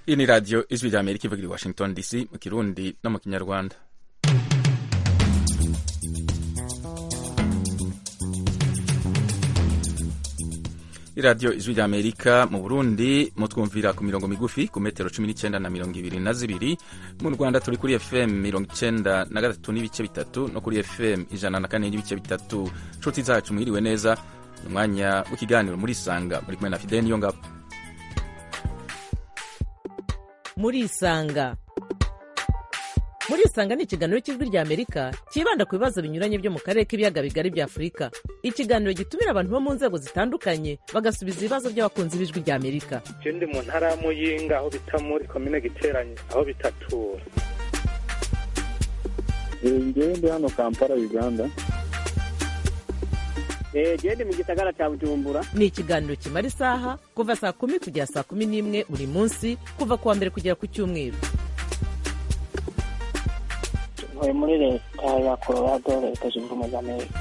iyi ni radiyo ijwi rya amerika ivugira i washington dc mu kirundi no mu kinyarwanda iradiyo ijwi rya amerika mu burundi mutwumvira ku mirongo migufi ku metero cumi n'icyenda na mirongo ibiri na zibiri mu rwanda turi kuri fm mirongo icyenda na gatatu n'ibice bitatu no kuri fm ijana na kane n'ibice bitatu nshuti zacu mwiriwe neza ni umwanya w'ikiganiro muri isanga muri kumwe na fideli niyo ngabo muri isanga muri isanga ni ikiganiro cy'ijwi rya amerika cyibanda ku bibazo binyuranye byo mu karere k'ibiyaga bigari bya afurika ikiganiro gitumira abantu bo mu nzego zitandukanye bagasubiza ibibazo by'abakunzi b'ijwi rya amerika je ndi mu ntara ya muyinga aho bita muri komine giteranye aho bitatura ngewe ndi hano kampala uganda gende mu gisagara cya bujumbura ni ikiganiro kimara isaha kuva saa kumi kugera saa kumi n'imwe buri munsi kuva ku wa mbere kugera ku cyumweru ntuye muri leta ya colorado leta zunze ubumwe za amerika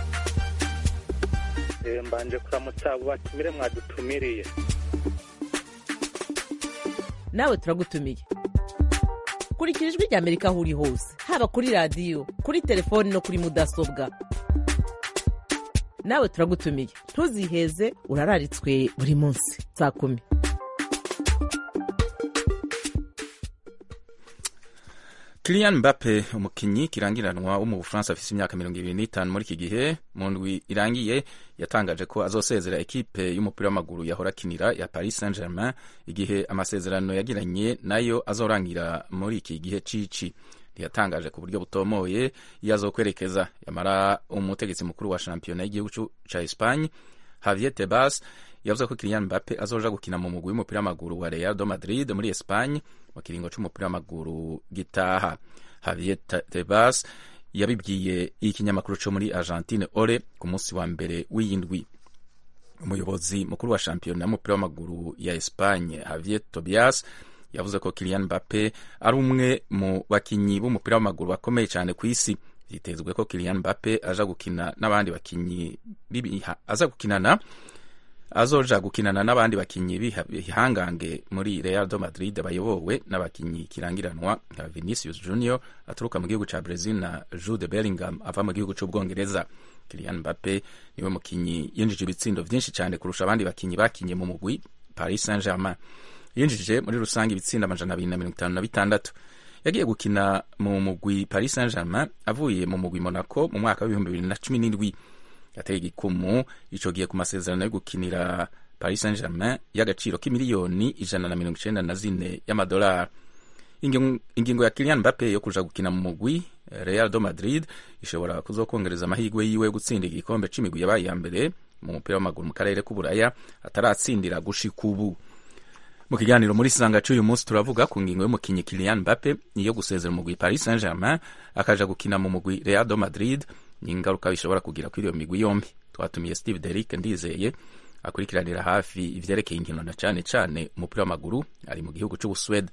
Eh, mbanje kuramutsa abo batumire mwadutumiriye nawe turagutumiye kurikira ijwi rya amerika aho uri hose haba kuri radiyo kuri telefoni no kuri mudasobwa nawe turagutumiye ntuziheze urararitswe buri munsi saa kumi Kylian Mbappe umukinyi kirangiranwa wo mu Bufaransa afise imyaka mirongo ibiri n'itanu muri iki gihe mu ndwi irangiye yatangaje ko azosezera ekipe y'umupira w'amaguru yahora akinira ya Paris Saint-Germain igihe amasezerano yagiranye nayo azorangira muri iki gihe cici ntiyatangaje ku buryo butomoye iyo azokwerekeza yamara umutegetsi mukuru wa shampiyona y'igihugu ca Espagne Javier Tebas yavuze ko Kylian Mbappe azoja gukina mu mugwi w'umupira w'amaguru wa Real de Madrid muri Espagne mu kiringo c'umupira w'amaguru gitaha Javier Tebas yabibwiye ikinyamakuru co muri Argentine Ore ku munsi wa mbere w'iyindwi umuyobozi mukuru wa shampiyona y'umupira w'amaguru ya Espagne Javier Tobias yavuze ko Kylian Mbappe ari umwe mu bakinyi b'umupira w'amaguru bakomeye cyane ku isi vyitezwe ko Kylian Mbappe aja gukina n'abandi bakinyi aza gukinana azoja gukinana n'abandi bakinyi bihangange muri Real de Madrid bayobowe n'abakinyi kirangiranwa nka Vinicius Junior aturuka mu gihugu ca Brazil na Jude Bellingham ava mu gihugu c'Ubwongereza Kylian Mbappe niwe mukinyi yinjije ibitsindo vyinshi cyane kurusha abandi bakinyi bakinye mu mugwi Paris Saint-Germain yinjije muri rusange ibitsindo amajana abiri na mirongo itanu na bitandatu yagiye gukina mu mugwi Paris Saint-Germain avuye mu mugwi Monaco mu mwaka w'ibihumbi bibiri na cumi n'indwi yateye igikumu ico gihe ku masezerano yo gukinira Paris Saint-Germain y'agaciro k'imiliyoni ijana na mirongo icenda na zine y'amadolari ingingo ya Kylian Mbappe yo kuja gukina mu mugwi Real de Madrid ishobora kuzokongereza amahirwe yiwe yo gutsinda igikombe c'imigwi yabaye ya mbere mu mupira w'amaguru mu karere k'uburaya ataratsindira gushika ubu mu kiganiro muri sanga c'uyu munsi turavuga ku ngingo y'umukinyi Kylian Mbappe niyo gusezera umugwi Paris Saint-Germain akaja gukina mu mugwi Real de Madrid n'ingaruka bishobora kugira kuri iyo migwi yombi twatumiye Steve Derrick ndizeye akurikiranira hafi ivyerekeye inkino na cane cane umupira w'amaguru ari mu gihugu c'Ubuswede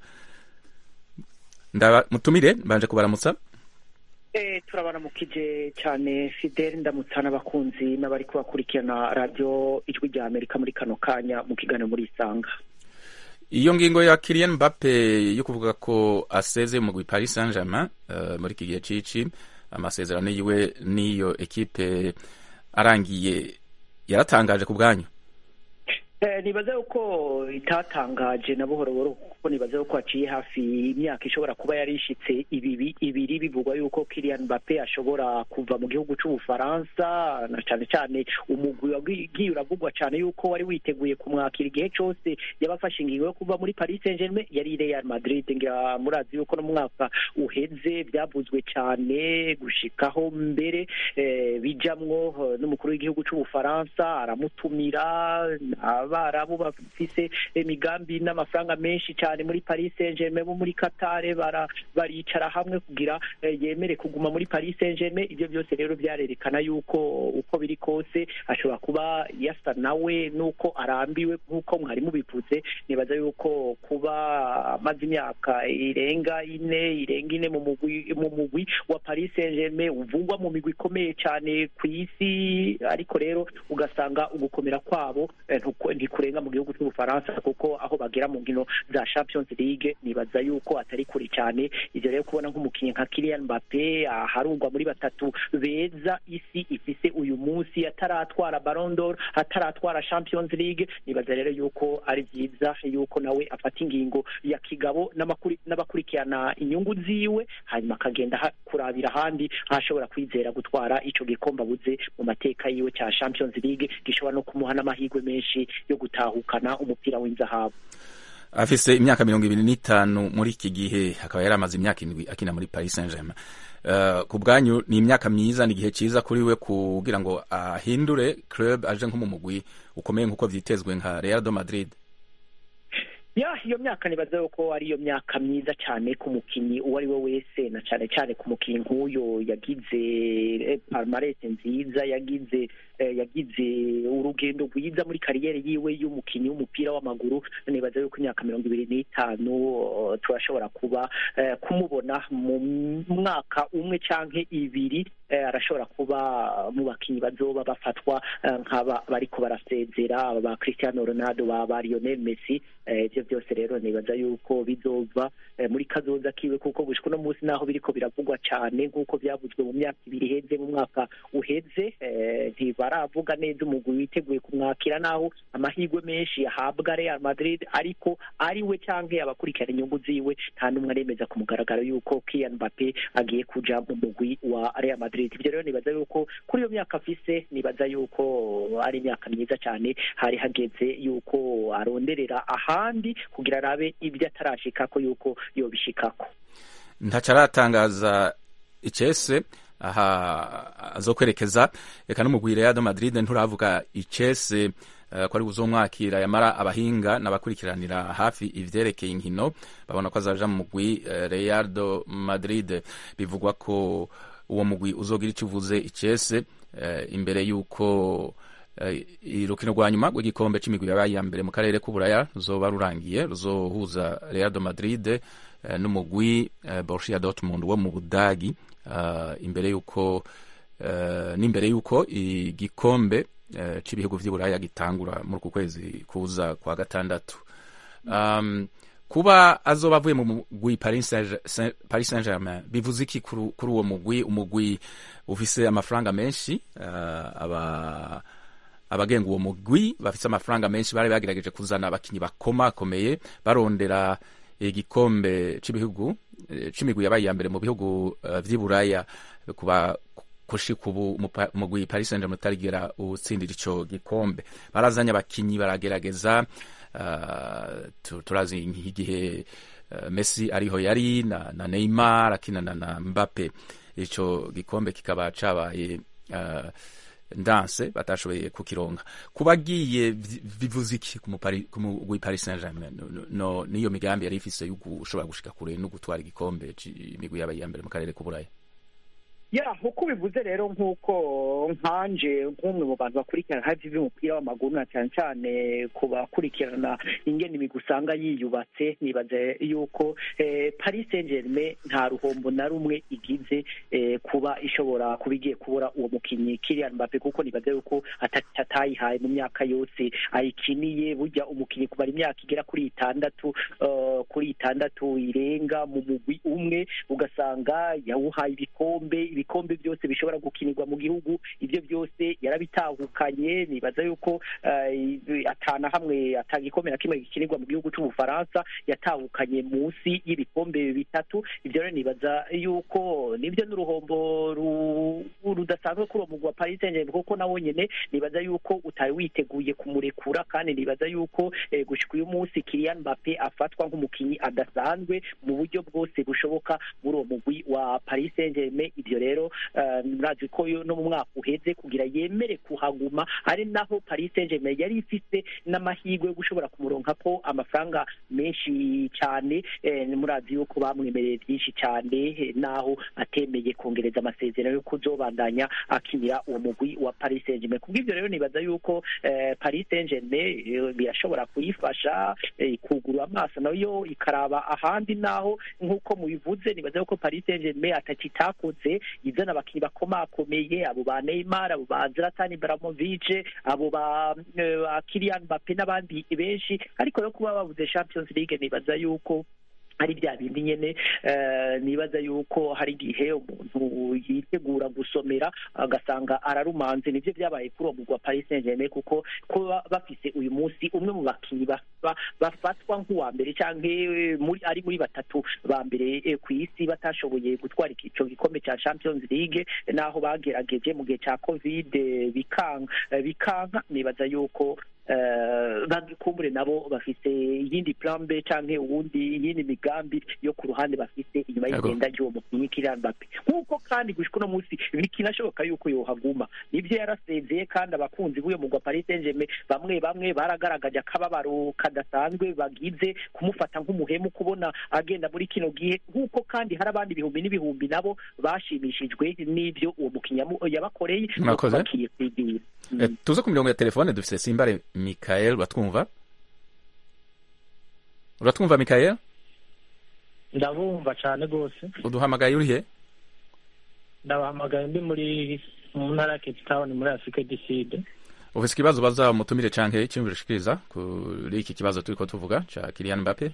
mutumire mbanje kubaramutsa Eh, turabaramukije cyane Fidel ndamutsa n'abakunzi n'abari kubakurikirana radio ijwi rya Amerika muri kano kanya mu kiganiro muri Isanga iyo ngingo ya Kylian Mbappe yo kuvuga ko aseze mu mugwi Paris Saint-Germain uh, muri iki gihe cici amasezerano yiwe n'iyo ekipe arangiye yaratangaje ku bwanyu Eh, nibaza yuko itatangaje na buhoro buhoro kuko nibaza yuko haciye hafi imyaka ishobora kuba yari ishitse ibibi ibiri bivugwa yuko Kylian Mbappe ashobora kuva mu gihugu c'Ubufaransa na cane cane umugwi wagiye uravugwa cane yuko wari witeguye kumwakira igihe cose yabafashe ingingo yo kuva muri Paris Saint-Germain yari Real Madrid ngira murazi yuko no mu mwaka uheze byavuzwe cane gushikaho mbere eh, bijamwo eh, n'umukuru w'igihugu c'Ubufaransa aramutumira abarabu bafise imigambi n'amafaranga menshi cyane muri Paris Saint-Germain bo muri Qatar bara baricara hamwe kugira eh, yemere kuguma muri Paris Saint-Germain ibyo byose rero byarerekana yuko uko biri kose ashobora kuba yasa nawe nuko arambiwe nk'uko mwari mubivuze nibaza yuko kuba amaze imyaka irenga ine irenga ine mu mugwi mu mugwi wa Paris Saint-Germain uvugwa mu migwi ikomeye cyane ku isi ariko rero ugasanga ugukomera kwabo eh, ntuko- ntikurenga mu gihugu cy'ubufaransa kuko aho bagera mu nkino za Champions League nibaza yuko atari kure cyane ivyo rero kubona nk'umukinnyi nka Kylian Mbappe aharungwa muri batatu beza isi ifise uyu munsi ataratwara Ballon d'Or ataratwara Champions League nibaza rero yuko ari vyiza yuko nawe afata ingingo ya kigabo n'amakuri- n'abakurikirana inyungu ziwe hanyuma akagenda ha- kurabira ahandi aho ashobora kwizera gutwara ico gikombe abuze mu mateka yiwe cya Champions League gishobora no kumuha n'amahirwe menshi yo gutahukana umupira w'inzahabu afise imyaka mirongo ibiri n'itanu muri iki gihe akaba yari amaze imyaka indwi akina muri paris saint germain uh, ku bwanyu ni imyaka myiza ni igihe cyiza kuri we kugira ngo ahindure club aje nko mu mugwi ukomeye nk'uko vyitezwe nka real de madrid ya iyo myaka nibaza yuko ari iyo myaka myiza cyane ku mukinnyi uwo ari we wese na cyane cyane ku mukinnyi nk'uyo yagize eh, palmarès nziza yagize eh, yagize urugendo rwiza muri kariyeri yiwe y'umukinnyi w'umupira w'amaguru nibaza yuko imyaka mirongo ibiri n'itanu eh, turashobora kuba eh, kumubona mu mwaka umwe canke ibiri eh, arashobora kuba mu bakinnyi bazoba bafatwa eh, nk'aba bariko barasezera aba ba Cristiano Ronaldo ba ba Lionel Messi eh, ivyo byose rero nibaza yuko bizova eh, muri kazoza kiwe kuko gushika uno munsi naho biriko biravugwa cane nk'uko vyavuzwe mu myaka ibiri iheze mu mwaka uheze eh, ntibaravuga neza umugwi witeguye kumwakira naho amahirwe menshi yahabwa Real Madrid ariko ari we canke abakurikirana inyungu ziwe nta n'umwe aremeza ku mugaragaro yuko Kylian Mbappe agiye kuja mu mugwi wa Real Madrid ivyo rero nibaza yuko kuri iyo myaka afise nibaza yuko ari imyaka myiza cyane hari hageze yuko aronderera ahandi kugira arabe ibyo atarashikako yuko yobishikako ntaco aratangaza icese aha azokwerekeza reka n'umugwi real de madrid nturavuga icese uh, ko ari buzomwakira yamara abahinga n'abakurikiranira hafi ivyerekeye inkino babona ko azaja mu mugwi uh, real de madrid bivugwa ko uwo mugwi uzogira icyo uvuze icese uh, imbere y'uko urukino rwa nyuma rw'igikombe c'imigwi yabaye iya mbere mu karere k'uburaya ruzoba rurangiye ruzohuza real de madrid n'umugwi borussia dortmund wo mu budagi imbere y'uko n'imbere y'uko igikombe c'ibihugu vy'iburaya gitangura muri uku kwezi kuza kwa gatandatu kuba azoba avuye mu mugwi paris saint germain bivuze iki kuri uwo mugwi umugwi ufise amafaranga menshi aba abagenga uwo mugwi bafise amafaranga menshi bari bagerageje kuzana abakinyi bakomakomeye barondera igikombe c'ibihugu c'imigwi yabaye iya mbere mu bihugu uh, vy'iburaya kuba kushika ubu umugwi paris saint germain utarigera utsindira ico gikombe barazanye abakinyi baragerageza uh, turazi nk'igihe uh, messi ariho yari na, na neymar akinana na mbappe ico gikombe kikaba cabaye uh, ndanse batashoboye kukironka kubagiye bivuze iki ku mugwi paris saint germain no niyo migambi yari ifise yo gushobora gushika kure no gutwara igikombe imigwi yabaye iya mbere mu karere k'uburaya ya nkuko ubivuze rero nk'uko nkanje nk'umwe mu bantu bakurikirana hafi by'umupira w'amaguru na cyane cyane ku bakurikirana ingene imigwi usanga yiyubatse nibaza yuko paris saint germain nta ruhombo na rumwe igize kuba ishobora kuba igiye kubura uwo mukinnyi Kylian Mbappe kuko nibaza yuko atayihaye mu myaka yose ayikiniye burya umukinnyi kumara imyaka igera kuri itandatu kuri itandatu irenga mu mugwi umwe ugasanga yawuhaye ibikombe ibikombe byose bishobora gukinirwa mu gihugu ibyo byose yarabitahukanye nibaza yuko atana hamwe atagikombe na kimwe gikinirwa mu gihugu cy'ubufaransa yatahukanye munsi y'ibikombe bitatu ibyo rero nibaza yuko nibyo n'uruhombo rudasanzwe kuri uwo mugwi wa paris saint germain kuko nawo nyene nibaza yuko utari witeguye kumurekura kandi nibaza yuko gushika uyu munsi Kylian Mbappe afatwa nk'umukinyi adasanzwe mu buryo bwose bushoboka muri uwo mugwi wa paris saint germain ibyo rero murazi ko no mu mwaka uheze kugira yemere kuhaguma ari naho paris saint germain yari ifite n'amahirwe yo gushobora kumuronka ko amafaranga menshi cyane murazi yuko bamwemereye byinshi cyane naho atemeye kongereza amasezerano yo kuzobandanya akinira uwo mugwi wa paris saint germain kubw'ibyo rero nibaza yuko paris saint germain birashobora kuyifasha kugura amaso nayo ikaraba ahandi naho nk'uko mubivuze nibaza yuko paris saint germain atakitakoze izana abakinnyi bakomakomeye abo ba Neymar abo ba Zlatan Ibrahimovic abo ba eh, ba Kylian Mbappe n'abandi benshi ariko yo kuba babuze Champions League nibaza yuko ari bya bindi nyene eh, nibaza yuko hari igihe umuntu yitegura gusomera agasanga ararumanze nivyo vyabaye kuri uwo mugwa Paris Saint-Germain kuko kuba bafise uyu munsi umwe mu bakinyi ba- ba- bafatwa nk'uwa mbere canke eh, muri ari muri batatu ba mbere eh, ku isi batashoboye gutwara ico gikombe ca Champions League naho bagerageje mu gihe ca Covid eh, bikanga eh, bikanka nibaza yuko eh, bagikumbure nabo bafise iyindi plan B canke uwundi iyindi migambi yo ku ruhande bafise inyuma Yego. y'igenda ry'uwo mukinyi Kylian Mbappe nk'uko kandi gushika uno munsi bikinashoboka yuko yohaguma nivyo yarasezeye kandi abakunzi b'uyo mugwa Paris Saint-Germain bamwe bamwe baragaragaje akababaro kadasanzwe bagize kumufata nk'umuhemu kubona agenda muri kino gihe nk'uko kandi hari abandi ibihumbi n'ibihumbi nabo bashimishijwe n'ivyo uwo mukinyi yamu- yabakoreye Murakoze. bakiye kwigirira Eh, tuze ku mirongo ya telefone dufise simbare mikael uratwumva uratwumva mikael ndabumva cyane rwose uduhamagaye urihe ndabahamagaye ndi muri mu ntara ya cape town muri afurika du sud ufise ikibazo baza mutumire canke icyumviro ushikiriza kuri iki kibazo turiko tuvuga ca Kylian Mbappe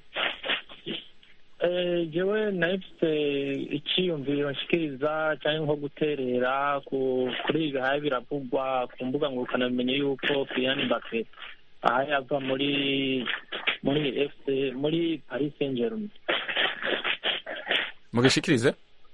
Eh, jewe nahise icyiyumviro nshikiriza cyangwa nko guterera ku kuri ibi haye biravugwa ku mbuga ngurukanabumenyi yuko Kylian Mbappe aha yava muri muri FC muri Paris Saint-Germain mugishikirize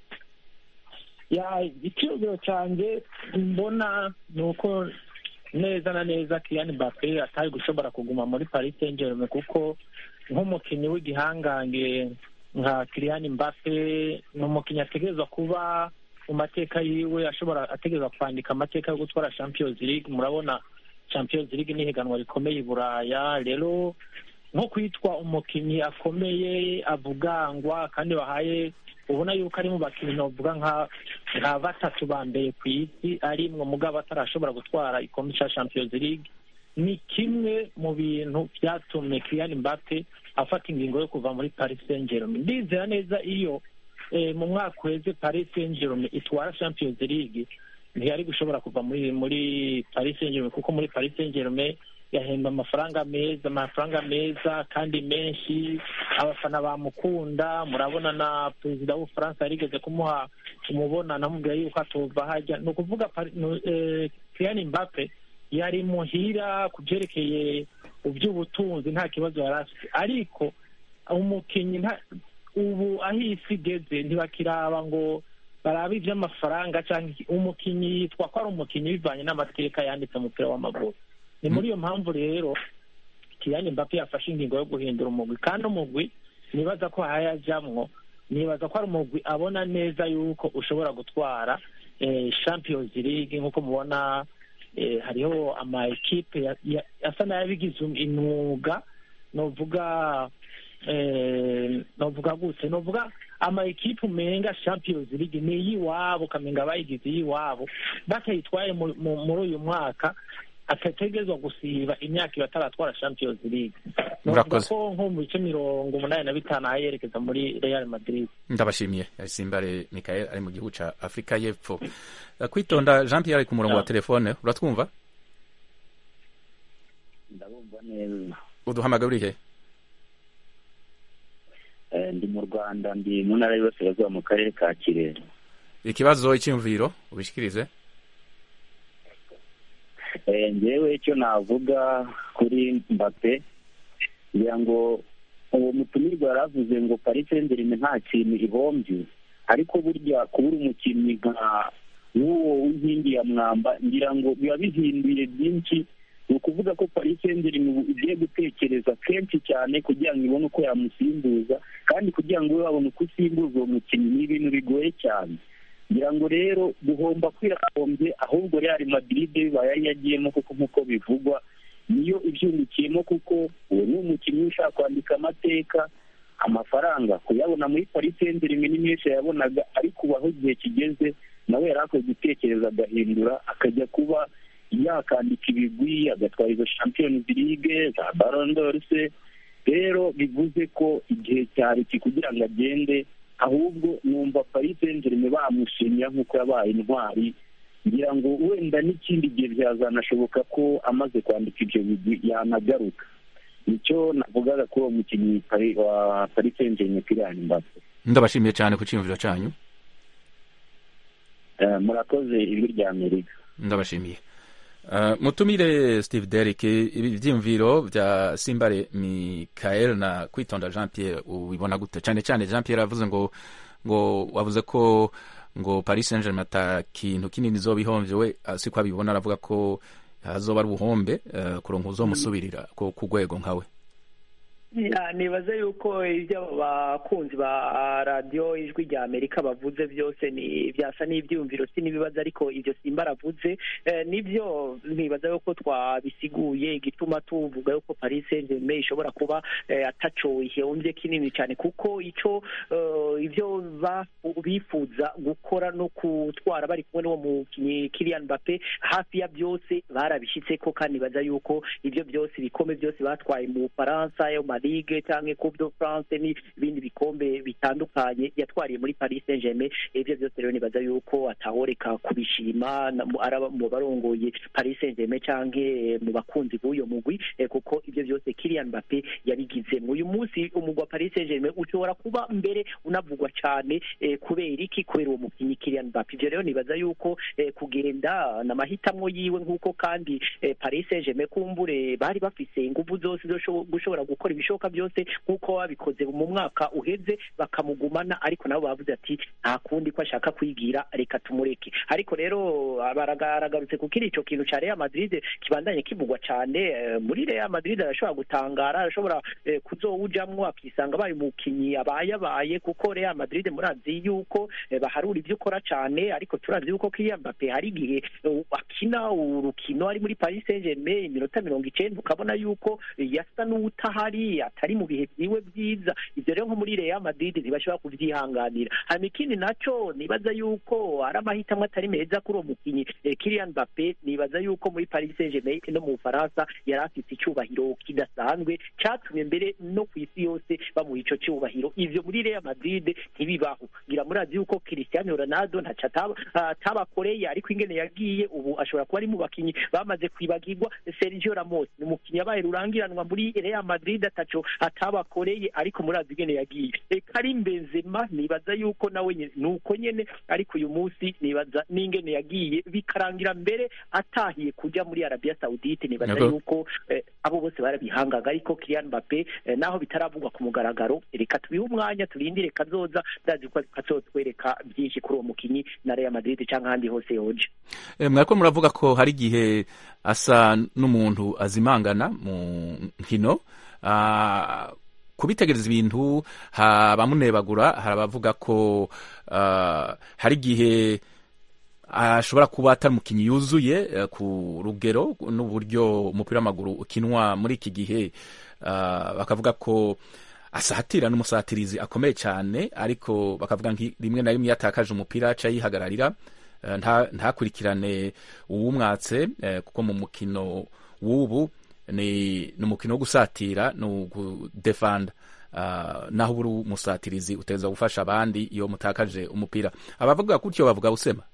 ya icyiyumviro cyanjye mbona ni uko neza na neza Kylian Mbappe atari gushobora kuguma muri Paris Saint-Germain kuko nk'umukinnyi w'igihangange nka Kylian Mbappe ni umukinnyi ategerezwa kuba mu mateka yiwe ashobora ategerezwa kwandika amateka yo gutwara Champions League murabona Champions League ni ihiganwa rikomeye i Buraya rero nko kwitwa umukinnyi akomeye avugangwa kandi bahaye ubona yuko ari mu bakinnyi novuga nka nka batatu ba mbere ku isi ari mwe mugabo atarashobora gutwara igikombe cya Champions League ni kimwe mu bintu byatumye Kylian Mbappe afata ingingo yo kuva muri Paris Saint-Germain ndizera neza iyo eh, mu mwaka uheze Paris Saint-Germain itwara Champions League ntiyari gushobora kuva muri muri Paris Saint-Germain kuko muri Paris Saint-Germain yahemba amafaranga meza amafaranga meza kandi menshi abafana bamukunda murabona na perezida w'ubufaransa yarigeze kumuha kumubona namubwira yuko atova hajya ni ukuvuga Pari- nu- eh, Kylian Mbappe yari muhira ku byerekeye iby'ubutunzi nta kibazo yari afite ariko umukinnyi nta- ubu aho isi igeze ntibakiraba ngo barabe iby'amafaranga cyangwa iki. umukinnyi yitwa ko ari umukinnyi bivanye n'amateka yanditse mu mupira w'amaguru ni muri iyo mpamvu rero Kylian Mbappe yafashe ingingo yo guhindura umugwi kandi umugwi nibaza ko hayajamwo nibaza ko ari umugwi abona neza yuko ushobora gutwara eh, Champions League nk'uko mubona eh, hariho ama ekipe ya- ya- asa n'ayabigize imyuga novuga eh, novuga gute novuga ama ekipe umenga Champions League ni iyiwabo ukamenga bayigize iyiwabo batayitwaye mu- mu- muri uyu mwaka atategerezwa gusiba imyaka ibiri ataratwara Champions League novuga Murakoze. ko nko mu bice mirongo umunani na bitanu aho yerekeza muri Real Madrid ndabashimiye simbare mikael ari mu gihugu ca afurika y'epfo Eh, kwitonda jean pierre ari ku murongo wa Ah. telefone uratwumva ndabumva neza uduhamagaye urihe Eh, ndi mu rwanda ndi mu ntara y'iburasirazuba mu karere ka kirehe ikibazo icyumviro ubishikirize Eh, njyewe icyo navuga kuri mbappe ngira ngo uwo mutumirwa yaravuze ngo paris saint-germain nta kintu ihombye ariko burya kubura umukinnyi nka nk'uwo w'inkingi ya mwamba ngira ngo biba bihinduye byinshi ni ukuvuga ko paris saint-germain ubu igiye gutekereza kenshi cyane kugira ngo ibone uko yamusimbuza kandi kugira ngo ube wabona uko usimbuza uwo mukinnyi ni ibintu bigoye cyane ngira ngo rero guhomba kwirahombye ahubwo Real Madrid bibaye yari yagiyemo kuko nk'uko bivugwa niyo ibyungukiyemo kuko uwo ni umukinnyi ushaka kwandika amateka amafaranga kuyabona muri Paris Saint-Germain ni menshi yabonaga ariko ubu aho igihe kigeze nawe yari akwiye gutekereza agahindura akajya kuba yakandika ibigwi agatwara izo Champions League za Ballon d'Or se rero bivuze ko igihe cyari iki kugira ngo agende ahubwo numva paris saint germain bamushimira nk'uko yabaye intwari ngira ngo wenda n'ikindi gihe byazanashoboka ko amaze kwandika ibyo bigwi yanagaruka nicyo navugaga kuri uwo mukinnyi Pari- wa paris saint germain Kylian Mbappe ndabashimiye cyane ku cyiyumviro cyanyu Eh, murakoze ijwi rya amerika ndabashimiye Uh, mutumire steve derrick ibi byiyumviro bya simbare michael na kwitonda jean pierre ubibona gute cyane cyane jean pierre avuze ngo ngo wavuze ko ngo paris saint germain ata kintu kinini izoba ihomvye we uh, siko abibona aravuga ko hazoba ari ubuhombe uh, kuronka uzomusubirira ku ku rwego nkawe Ya, nibaze yuko ibyo abakunzi ba radiyo ijwi rya amerika bavuze byose ni byasa n'ibyiyumviro si n'ibibazo ariko ibyo simba aravuze eh, nibyo nibaza yuko twabisiguye igituma tuvuga yuko paris saint germain ishobora kuba eh, ataco ihomvye kinini cyane kuko ico eh, ibyo ba- bifuza gukora no gutwara bari kumwe n'uwo mukinnyi Kylian Mbappe hafi ya byose barabishyitseko kandi nibaza yuko ibyo byose ibikombe byose batwaye mu Bufaransa yo ma Ligue cyangwa Coupe de France n'ibindi bikombe bitandukanye yatwariye muri Paris Saint-Germain ibyo byose rero nibaza yuko atahoreka kubishima na- mu- araba mu barongoye Paris Saint-Germain canke mu bakunzi b'uyo mugwi eh, kuko ibyo byose Kylian Mbappe yabigizemo uyu munsi umugwi wa Paris Saint-Germain ushobora kuba mbere unavugwa cyane eh, kubera iki kubera uwo mukinnyi Kylian Mbappe ibyo rero nibaza yuko eh, kugenda n'amahitamwo yiwe nk'uko kandi eh, Paris Saint-Germain kumbure bari bafise ingufu zose zo sho- gushobora gukora ibishoboka byose nk'uko babikoze mu mwaka uheze bakamugumana ariko nabo bavuze ati nta kundi ko ashaka kwigira reka tumureke ariko rero baragarutse kuko ico kintu ca Real Madrid kibandanye kivugwa cane eh, muri Real Madrid arashobora gutangara arashobora eh, kuzowujamwo akisanga baye umukinyi abaye abaye kuko Real Madrid murazi yuko eh, baharura ivyo ukora cane ariko turazi yuko Kylian Mbappe hari igihe eh, akina urukino ari muri Paris Saint-Germain iminota mirongo icenda ukabona yuko eh, yasa n'uwutahari atari mu bihe vyiwe vyiza ivyo rero nko muri Real Madrid ntibashobora kuvyihanganira hanyuma ikindi naco nibaza yuko ari amahitamo atari meza kuri uwo mukinyi eh, Kylian Mbappe nibaza yuko muri Paris Saint-Germain no mu Bufaransa yari afite icyubahiro kidasanzwe cyatumye mbere no ku isi yose bamuha ico cyubahiro ivyo muri Real Madrid ntibibaho ngira murazi yuko Cristiano Ronaldo ntaco ataba- atabakoreye ariko ingene yagiye ubu ashobora kuba ari mu bakinyi bamaze kwibagirwa Sergio Ramos ni umukinyi yabaye rurangiranwa muri Real Madrid ataco atabakoreye ariko murazi ingene yagiye E, Karim Benzema nibaza yuko nawe nyene nuko nyene ariko uyu munsi nibaza n'ingene yagiye bikarangira mbere atahiye kuja muri Arabia Saudite nibaza Yego. yuko eh, abo bose barabihangaga ariko Kylian Mbappe eh, naho bitaravugwa ku mugaragaro reka tubihe umwanya turindire kazoza ndazi ko kazotwereka byinshi kuri uwo mukinyi na Real Madrid canke ahandi hose yoje Eh, mwariko muravuga ko hari igihe asa n'umuntu azimangana mu nkino Ah, kubitegereza ibintu habamunebagura hari abavuga ko ah, hari igihe ashobora kuba atari umukinnyi yuzuye eh, ku rugero n'uburyo umupira w'amaguru ukinwa muri iki gihe ah, bakavuga ko asatira n'umusatirizi akomeye cyane ariko bakavuga nki rimwe na rimwe iyo atakaje umupira aca yihagararira eh, nta- ntakurikirane uwumwatse eh, kuko mu mukino w'ubu ni ni umukino wo gusatira ni ugudefanda Uh, naho uri umusatirizi uteza gufasha abandi iyo mutakaje umupira abavuga gutyo bavuga busema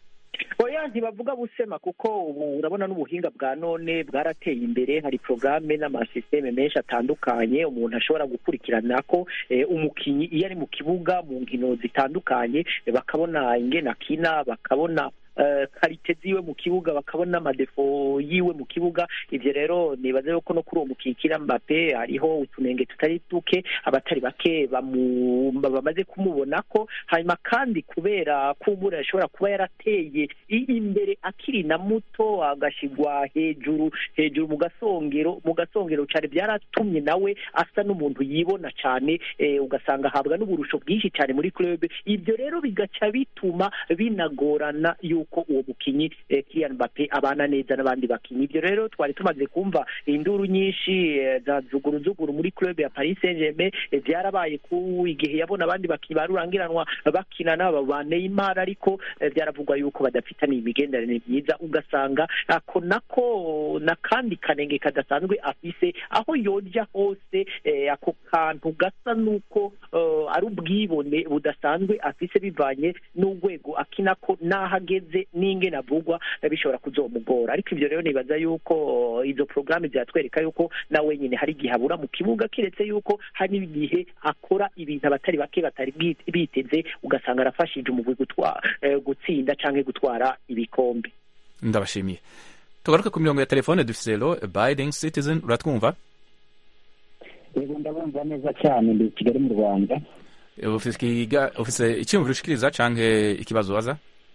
oya ntibavuga busema kuko ubu urabona n'ubuhinga bwa none bwarateye imbere hari porogaramu n'amasisiteme menshi atandukanye umuntu ashobora gukurikirana ko eh, umukinnyi iyo ari mu kibuga mu nkino zitandukanye eh, bakabona ingene akina bakabona eh, karite ziwe mu kibuga bakabona amadefo yiwe mu kibuga ivyo rero nibaza yuko no kuri uwo mukinnyi Kylian Mbappe hariho utunenge tutari duke abatari bake bamu- bamaze kumubona ko hanyuma kandi kubera kumbura ashobora kuba yarateye i- imbere akiri na muto agashigwa hejuru hejuru mu gasongero mu gasongero cyane byaratumye nawe asa n'umuntu yibona cyane eh, ugasanga ahabwa n'uburusho bwinshi cyane muri club ibyo rero bigaca bituma binagorana yuko yuko uwo mukinyi eh, Kylian Mbappe abana neza n'abandi bakinyi ibyo rero twari tumaze kumva induru nyinshi eh, za zuguruzuguru muri club ya Paris Saint-Germain eh, byarabaye ku igihe yabona abandi bakinyi barurangiranwa bakina n'aba ba Neymar ariko eh, byaravugwa yuko badafitaniye imigenderanire myiza ugasanga ako nako n'akandi kanenge kadasanzwe afise aho yoja hose eh, ako kantu gasa nuko eh, ari ubwibone budasanzwe afise bivanye n'urwego akinako n'aho ageze n'ingene avugwa eh, bishobora kuzomugora ariko ivyo rero nibaza yuko eh, izo porogaramu ziratwereka yuko na wenyine hari igihe abura mu kibuga kiretse yuko hari igihe akora ibintu abatari bake batari bwi- biteze ugasanga arafashije umugwi gutwa- eh, gutsinda canke gutwara ibikombe ndabashimiye tugaruke ku mirongo ya telefone dufise lo biding citizen uratwumva yego ndabumva neza cyane ndi i kigali mu rwanda ufise ikiga- ufise icyumviro ushikiriza canke ikibazo waza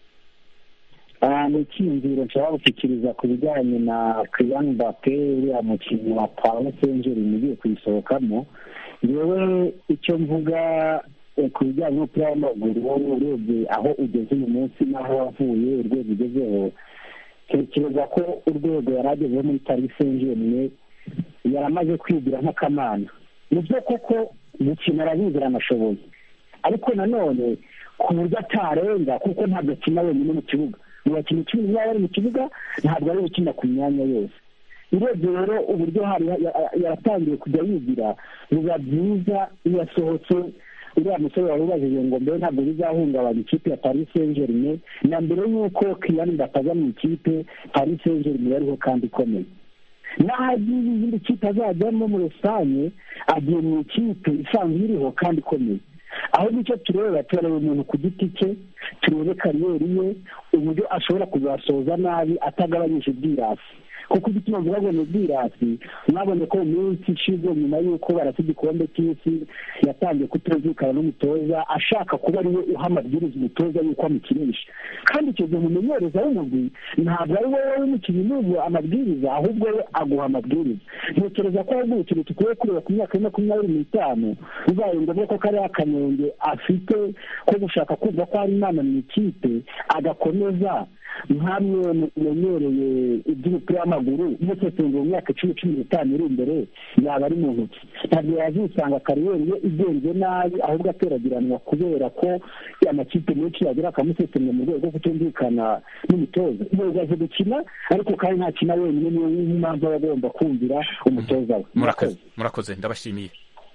Ah, ni icyiyumviro nshobora gushyikiriza ku bijyanye na Kylian Mbappe uriya mukinnyi wa Paris Saint-Germain ugiye kuyisohokamo yewe icyo mvuga eh, ku bijyanye n'umupira w'amaguru urebye aho ugeze uyu munsi n'aho wavuye urwego ugezeho tekereza ko urwego yari agezeho muri Paris Saint-Germain yaramaze kwigira nk'akamana ni byo koko gukina arabizi aranashoboye ariko nanone ku buryo atarenga kuko ntabwo akina wenyine mu kibuga mu bakinnyi icumi niba bari mu kibuga ntabwo ari gukina ku myanya yose urebye rero uburyo hari ya- ya- yaratangiye kujya yigira biba byiza iyo asohotse uriya musore wari ubajije ngo mbere ntabwo bizahungabanya ikipe ya paris saint germain na mbere y'uko Kylian Mbappe aza mu ikipe paris saint germain yariho kandi ikomeye n'aho agiye izindi kipe azajyamo muri rusange agiye mu ikipe isanzwe iriho kandi ikomeye aho nicyo tureba turareba umuntu ku giti cye turebe kariyeri ye uburyo ashobora kuzasoza nabi atagabanyije ubwirasi kuko igituma mvuga ngo ni ubwirasi mwabonye ko mu minsi ishize nyuma y'uko barasa igikombe cy'isi yatangiye kutumvikana n'umutoza ashaka kuba ariwe uha amabwiriza umutoza y'uko amukinisha kandi icyo gihe umumenyereza w'umugwi ntabwo ari wowe w'umukinnyi n'ubu amabwiriza ahubwo we aguha amabwiriza ntekereza ko ahubwo ikintu dukwiye kureba ku myaka ya makumyabiri n'itanu bibaye ngombwa ko kariya kanenge afite ko gushaka kumva ko hari imana mu ikipe agakomeza nkamwe mumenyereye iby'umupira w'amaguru musesengura mu myaka icumi cumi n'itanu iri imbere yaba ari mu ntoki ntabwo yazisanga kariyeri ye igenze nabi ahubwo ateragiranwa kubera ko amakipe menshi yagira akamusesengura mu rwego rwo kutumvikana n'umutoza yego azi gukina ariko kandi ntakina wenyine niyo mpamvu aba agomba kumvira umutoza we murakoze murakoze ndabashimiye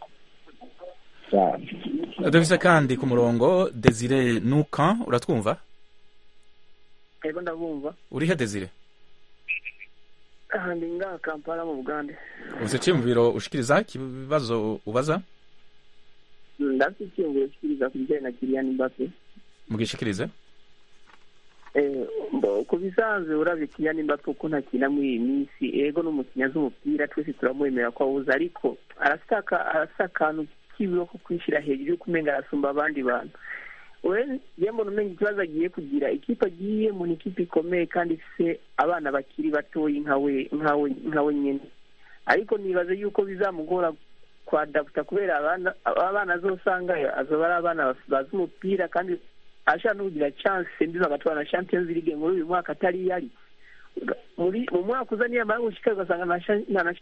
cyane dufise kandi ku murongo desire nuka uratwumva ego ndabumva urihe desire aha ndi ngaha kampala mu bugande ufise icyumviro ushikiriza ikibazo ubaza ndafite icyiyumviro kikiriza ku bijyanye na kiriyani mbappe mugishikirize Eh, mbo ku bisanzwe urabye kiriyani mbappe uko ntakina muri iyi minsi ego n'umukinnyi azi umupira twese turamwemera ko awuzi ariko arafite aka- arafite akantu kibiho ko kwishyira hejuru yuko umenga arasumba abandi bantu we njye mbona umenya ikibazo agiye kugira ikipe agiyemo ni ikipe ikomeye kandi ifite abana bakiri batoyi nkawe nkawe nkawe nyine ariko nibaze yuko bizamugora kwadaputa kubera abana abana azosanga azoba ari abana bazi umupira kandi ashaka no kugira chance mbi bagatwara na champions league muri uyu mwaka atari yari muri mu mwaka uza niyo amara gushika ugasanga nta sha- nta na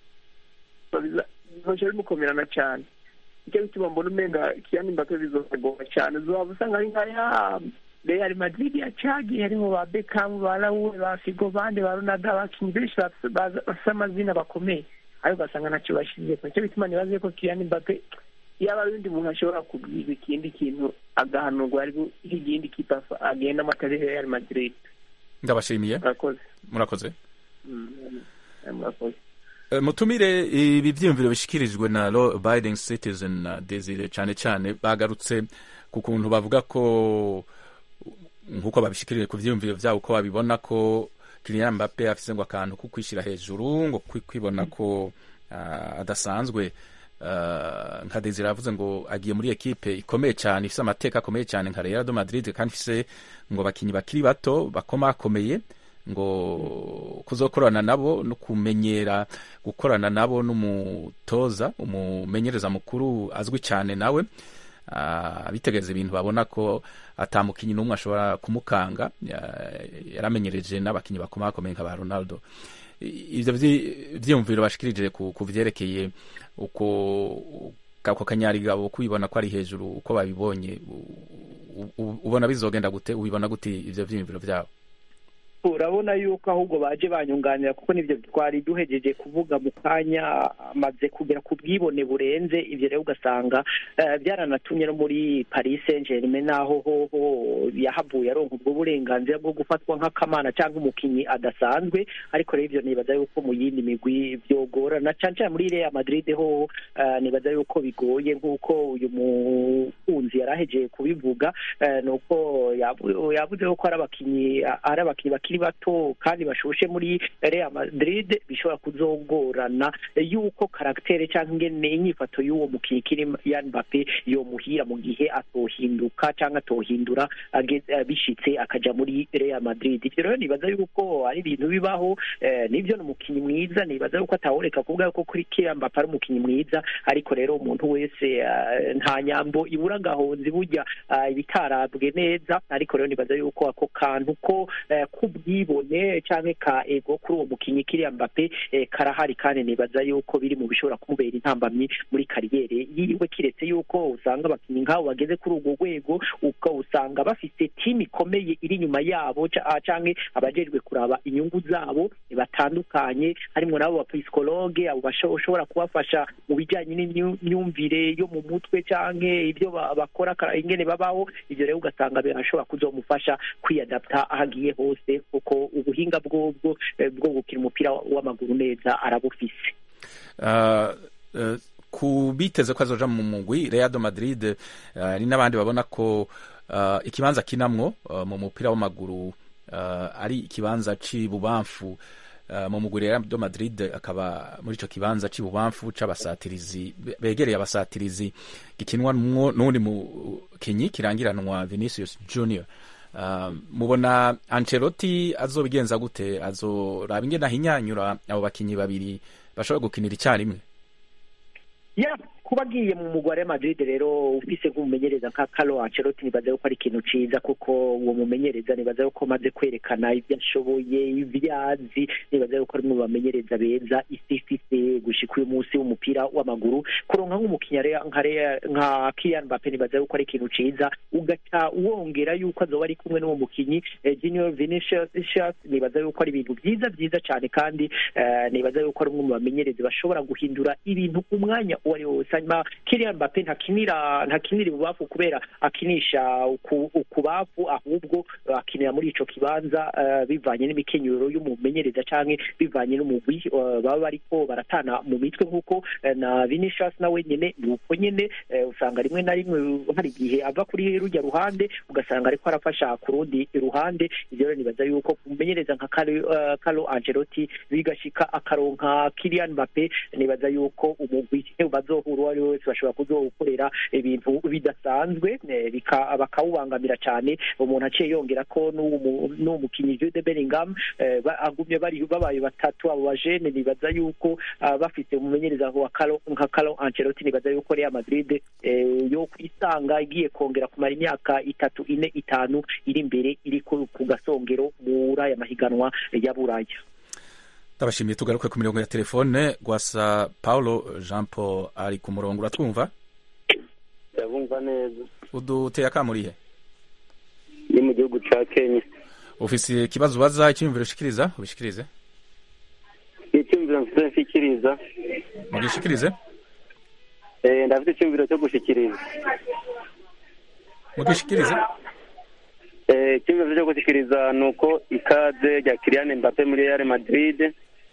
bizoca bimukomerana cyane nicyo bituma mbona umenga kiyani mbake bizogora cyane uzaba usanga ari nka ya Real Madrid ya Chagi harimo ba Beckham ba Raul ba Figo bande ba Ronaldo abakinnyi benshi bafise baza- bafise amazina bakomeye ariko ugasanga ntacyo bashyizeko nicyo bituma nibaze ko Kylian Mbappe yaba ari undi muntu ashobora kubwira ikindi kintu agahanurwa ariko ikindi kipe afa- agendamo atari Real Madrid ndabashimiye murakoze murakoze Mm, murakoze Eh, mutumire ibi byiyumviro bishikirijwe na law abiding citizen na desire cyane cyane bagarutse ku kuntu bavuga ko nk'uko babishikirije ku byiyumviro byabo uko babibona ko Kylian Mbappe afise ngo akantu ko kwishyira hejuru ngo kwi- kwibona ko ah, adasanzwe Ah, nka desire yavuze ngo agiye muri ekipe ikomeye cyane ifise amateka akomeye cyane nka Real de Madrid kandi ifise ngo bakinyi bakiri bato bakomakomeye ngo kuzokorana nabo no kumenyera gukorana nabo n'umutoza umumenyereza mukuru azwi cyane nawe ah, bitegereza ibintu babona ko atamukinyi n'umwe ashobora kumukanga ya- yaramenyereje n'abakinyi bakomakomeye nka ba ronaldo I- ivyo vyi- vyiyumviro bashikirije ku ku vyerekeye uko kako kanyarigabo kubibona ko ari hejuru uko babibonye u- u- ubona bizogenda gute ubibona gute ivyo vyiyumviro vyabo urabona yuko ahubwo baje banyunganira kuko nivyo twari duhejeje kuvuga mu kanya amaze kugera ku bwibone burenze ivyo rero ugasanga eh, byaranatumye no muri Paris Saint-Germain naho hoho yahavuye aronka ubwo burenganzira bwo gufatwa nk'akamana cyangwa umukinyi adasanzwe ariko rero ivyo nibaza yuko mu yindi migwi vyogorana cane cane muri Real Madrid hoho eh, nibaza yuko bigoye nk'uko uyu mukunzi yarahejeje kubivuga eh, nuko yavu- yavuze ko ari abakinyi ari abakinyi bakiri bato kandi bashushe muri Real Madrid bishobora kuzogorana yuko karaktere cyangwa ingene inyifato y'uwo mukinyi Kylian Mbappe yomuhira mu gihe atohinduka cyangwa atohindura age- eh, bishitse akaja muri Real Madrid ivyo rero nibaza yuko ari ibintu bibaho eh, nivyo ni umukinyi mwiza nibaza yuko atahoreka kuvuga yuko kuri Kylian Mbappe ari umukinyi mwiza ariko rero umuntu wese eh, nta nyambo ibura gahonzi burya eh, ibitarabwe neza ariko rero nibaza yuko ako kantu ko eh, k'ubwibone canke ka ego kuri uwo mukinyi Kylian Mbappe eh, karahari kandi nibaza yuko biri mu bishobora kumubera intambamyi muri kariyere yiwe kiretse yuko usanga abakinyi nk'abo bageze kuri urwo rwego uka usanga bafite timu ikomeye iri inyuma yabo ca- ah, canke abajejwe kuraba inyungu zabo batandukanye harimwo nabo bapsikologe abo bashobora kubafasha mu bijanye n'imyumvire yo mu mutwe canke ibyo ba- bakora kara- ingene babaho ivyo rero ugasanga birashobora kuzomufasha kwiyadapta aho agiye hose kuko ubuhinga bwobwo eh, bwo gukina umupira w'amaguru neza arabufise Ah, eh, ku biteze ko azoja mu mugwi Real de Madrid eh, hari n'abandi babona ko ah, ikibanza kinamwo ah, mu mupira w'amaguru ah, ari ikibanza c'ibubamfu ah, mu mugwi Real de Madrid akaba muri ico kibanza c'ibubamfu c'abasatirizi be- begereye abasatirizi gikinwa n'undi mukinyi kirangiranwa Vinicius Junior Uh, mubona Ancelotti azobigenza gute azoraba ingene ahinyanyura abo bakinyi babiri bashobora gukinira icyarimwe ya kuba agiye mu mugwa wa Madrid rero ufise nk'umumenyereza nka Carlo Ancelotti nibaza yuko ari ikintu ciza kuko uwo mumenyereza nibaza yuko amaze kwerekana ibyo ashoboye ibyo azi nibaza yuko ari mu bamenyereza beza isi ifise gushika uyu munsi w'umupira w'amaguru kuronka nk'umukinnyi Rea- nka Rea- nka Kylian Mbappe nibaza yuko ari ikintu ciza ugaca wongera yuko azoba ari kumwe n'uwo mukinyi eh, Junior Vinicius nibaza yuko ari ibintu byiza byiza cyane kandi eh, nibaza yuko ari umwe mu bamenyereza bashobora guhindura ibintu umwanya uwo ari wo wose hanyuma Kylian Mbappe ntakinira ntakinira ibubafu kubera akinisha uku- ukubafu ahubwo akinira muri ico kibanza eh, bivanye n'imikenyero y'umumenyereza canke bivanye n'umugwi eh, baba bariko baratana mu mitwe nk'uko eh, na Vinicius nawe nyene ni uko nyene eh, usanga rimwe na rimwe hari igihe ava kuri rujya ruhande ugasanga ariko arafasha ku rundi ruhande ivyo rero nibaza yuko kumenyereza nka Carlo eh, Carlo Ancelotti bigashika akaronka Kylian Mbappe nibaza yuko umugwi bazohura uwo ari we wese bashobora kuzokorera ibintu bidasanzwe eh, bika- bakawubangamira cyane umuntu aciye yongera ko n'uwo mu- n'uwo mukinyi Jude Bellingham eh, ba- agumye bari babaye batatu abo bajene nibaza yuko ah, bafite umumenyereza wa Carlo nka Carlo Ancelotti nibaza yuko Real Madrid eh, yo kwisanga igiye kongera kumara imyaka itatu ine itanu iri imbere iri ku ku gasongero muri aya mahiganwa ya Buraya ndabashimiye tugaruke ku mirongo ya telefone gwasa paulo jean paul ari ku murongo uratwumva ndabumva neza uduteye akamurihe ni mu gihugu ca kenya ufise ikibazo ubaza icyiyumviro ushikiriza ubishikirize icyumviro mfite nshikiriza mugishikirize Eh, ndafite icyumviro cyo gushikiriza mugishikirize Eh, icyumviro cyo gushikiriza ni uko ikaze rya Kylian Mbappe muri Real Madrid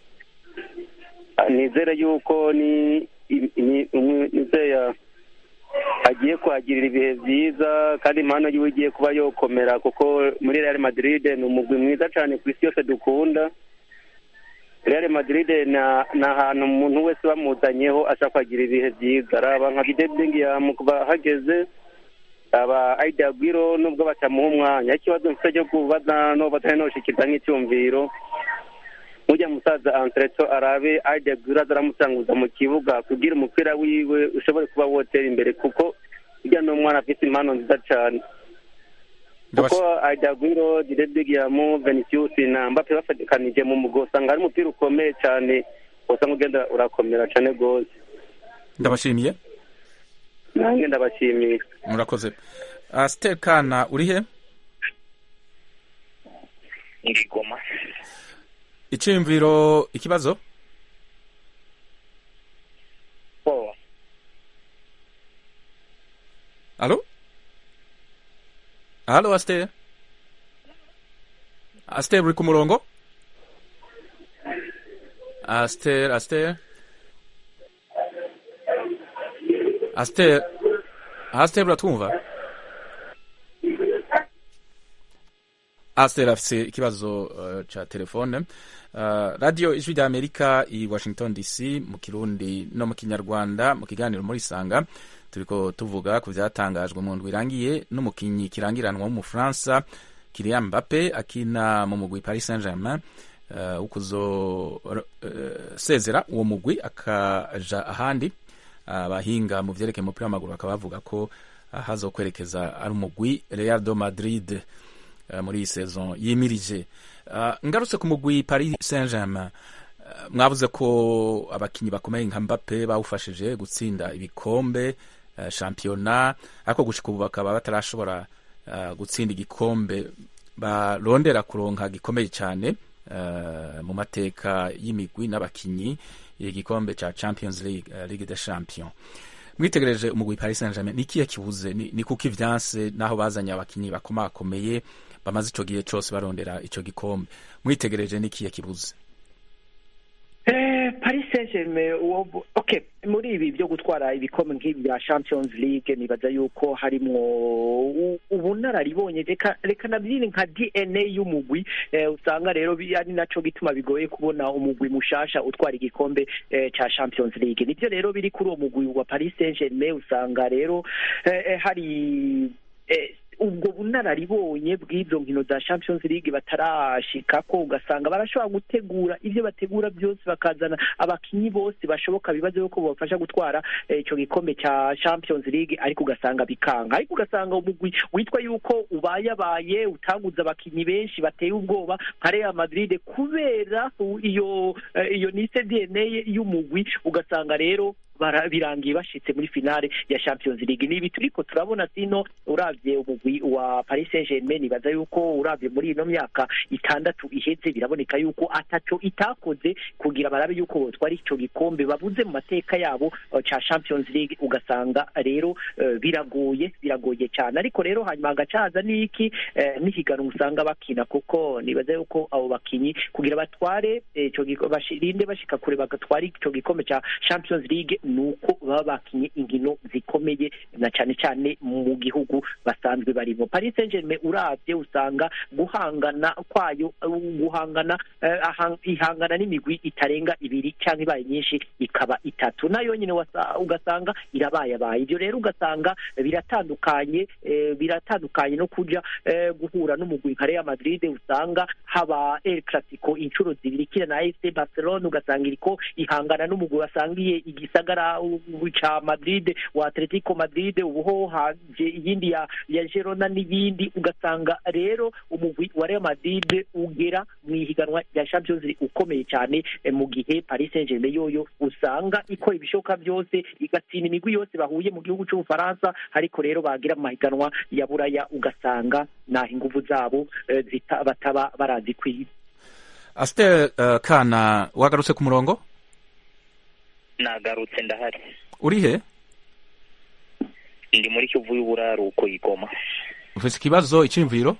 Ah, nizere yuko ni ni- umwe- nizeye agiye kuhagirira ibihe byiza kandi impano yiwe igiye kuba yokomera kuko muri Real Madrid ni umugwi mwiza cyane ku isi yose dukunda Real Madrid na ni ahantu umuntu wese bamuzanyeho ashaka kuhagira ibihe byiza araba nka Jude Bellingham kuba hageze aba Aida Aguero nubwo batamuha umwanya ikibazo mfite cyo kubaza no batari noshikiriza nk'icyumviro mujya musaza Antreto arabe Aida Aguero azaramusanguza mu kibuga kugira umupira wiwe ushobore kuba wotera imbere kuko hirya n'umwana afite impano nziza cyane kuko ajagwiro diredegiyamu venisius na mbappe bafatikanije mu mugo usanga ari umupira ukomeye cyane usanga ugenda urakomera cyane rwose ndabashimiye nanjye ndabashimiye murakoze uh, stel kana uri he ngigoma iciyumviro ikibazo oh. alo alo astel astel uri ku murongo astel astel astel astel uratwumva astel afise ikibazo uh, ca telefone uh, radio ijwi rya amerika i washington dc mu kirundi no mu kinyarwanda mu kiganiro muri sanga turiko tuvuga ku vyatangajwe mu ndwi irangiye n'umukinyi kirangiranwa w'umufaransa Kylian Mbappe akina mu mugwi Paris Saint-Germain uh, ukuzo uh, sezera uwo mugwi akaja ahandi abahinga uh, mu vyerekeye umupira w'amaguru bakaba bavuga ko uh, hazokwerekeza ari umugwi Real de Madrid uh, muri iyi saison yimirije uh, ngarutse ku mugwi Paris Saint-Germain uh, mwavuze ko abakinyi bakomeye nka Mbappe bawufashije gutsinda ibikombe uh, shampiyona ariko gushika ubu bakaba batarashobora uh, gutsinda igikombe barondera kuronka gikomeye cyane uh, mu mateka y'imigwi n'abakinyi igikombe ca Champions League uh, Ligue des Champions mwitegereje umugwi Paris Saint-Germain ni kiye kibuze ni, ni kuki vyanse naho bazanye abakinyi bakomakomeye bamaze ico gihe cose barondera ico gikombe mwitegereje ni kiye kibuze Eh, Paris Saint-Germain okay muri ibi byo gutwara ibikombe nk'ibi bya Champions League nibaza yuko harimwo ubunararibonye reka reka nabyine nka DNA y'umugwi eh, usanga rero ari naco gituma bigoye kubona umugwi mushasha utwara igikombe eh, ca Champions League nivyo rero biri kuri uwo mugwi wa Paris Saint-Germain usanga rero eh, eh, hari eh, ubwo bunararibonye bw'izo nkino za Champions League batarashikako ugasanga barashobora gutegura ivyo bategura byose bakazana abakinyi bose bashoboka bibaze yuko bobafasha gutwara ico eh, gikombe ca Champions League ariko ugasanga bikanga ariko ugasanga umugwi witwa yuko ubayabaye utaguze abakinyi benshi bateye ubwoba nka Real Madrid kubera iyo uh, iyo nise DNA y'umugwi ugasanga rero birangiye bashitse muri finale ya Champions League nibi turiko turabona sino uravye umugwi wa Paris Saint-Germain nibaza yuko uravye muri ino myaka itandatu iheze biraboneka yuko ataco itakoze kugira barabe yuko botwara ico gikombe babuze mu mateka yabo uh, ca Champions League ugasanga rero uh, biragoye biragoye cyane ariko rero hanyuma hagacaza niki uh, n'ihiganwa usanga bakina kuko nibaza yuko abo bakinyi kugira batware ico eh, bashirinde bashika kure bagatwara ico gikombe ca Champions League nuko baba bakinye inkino zikomeye na cyane cyane mu gihugu basanzwe barimo Paris Saint-Germain uravye usanga guhangana kwayo guhangana uh, ihangana n'imigwi itarenga ibiri cyangwa ibaye nyinshi ikaba itatu nayo nyine ugasanga irabayabaye ibyo rero ugasanga biratandukanye eh, biratandukanye no kuja eh, guhura n'umugwi nka Real Madrid usanga haba El Clasico inshuro zibiri kira na AFC Barcelona ugasanga iriko ihangana n'umugwi wasangiye igisagara ca Madrid wa Atletico Madrid ubuho haje iyindi ya ya Girona n'ibindi ugasanga rero umugwi wa Real Madrid ugera mu ihiganwa rya Champions League ukomeye cyane mu gihe Paris Saint-Germain yoyo usanga ikora ibishoboka byose igatsinda imigwi yose bahuye mu gihugu cy'Ubufaransa ariko rero bagira mu mahiganwa ya buraya ugasanga naho inguvu zabo uh, bataba barazi kwiba Astel uh, kana wagarutse ku murongo nagarutse ndahari uri he ndi muri kivu y'uburaruko igoma ufite ikibazo icyiyumviro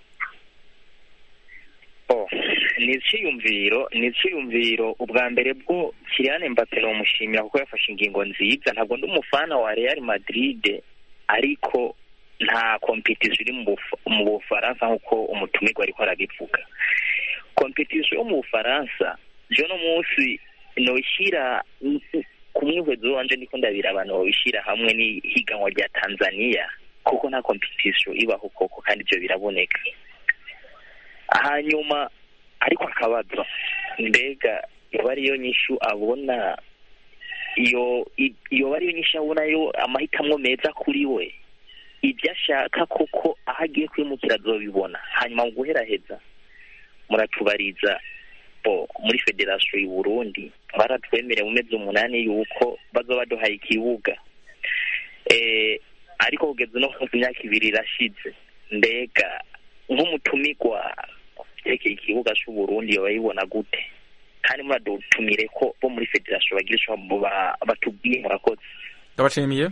oh ni icyiyumviro ni icyiyumviro ubwa mbere bwo Kylian Mbappe umushimira kuko yafashe ingingo nziza ntabwo ndi umufana wa Real Madrid ariko nta competition iri mu Bufaransa nk'uko umutumirwa ariko arabivuga competition yo mu Bufaransa jo no munsi noishyira ku mwihwezo wanje ndiko ndabira abantu babishyira hamwe n'ihiganwa rya Tanzania kuko nta competition ibaho koko kandi ibyo biraboneka hanyuma ariko akabazo mbega yoba ariyo nyishu abona iyo iyo ariyo nyishu abona yo amahitamo meza kuri we ibyo ashaka koko aho agiye kwimukira azobibona hanyuma mu guheraheza muratubariza bo muri federasiyo y'u Burundi baratwemereye mu mezi umunani yuko bazoba baduhaye ikibuga eh, ariko kugeza no ku myaka ibiri irashize mbega nk'umutumigwa yerekeye ikibuga cy'u Burundi bayibona gute kandi muradutumire ko bo muri federasiyo bagira ico ba- batubwiye murakoze ndabashimiye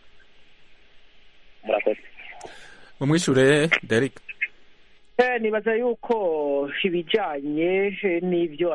murakoze mumwishure Derek Eh, nibaza yuko ibijanye n'ivyo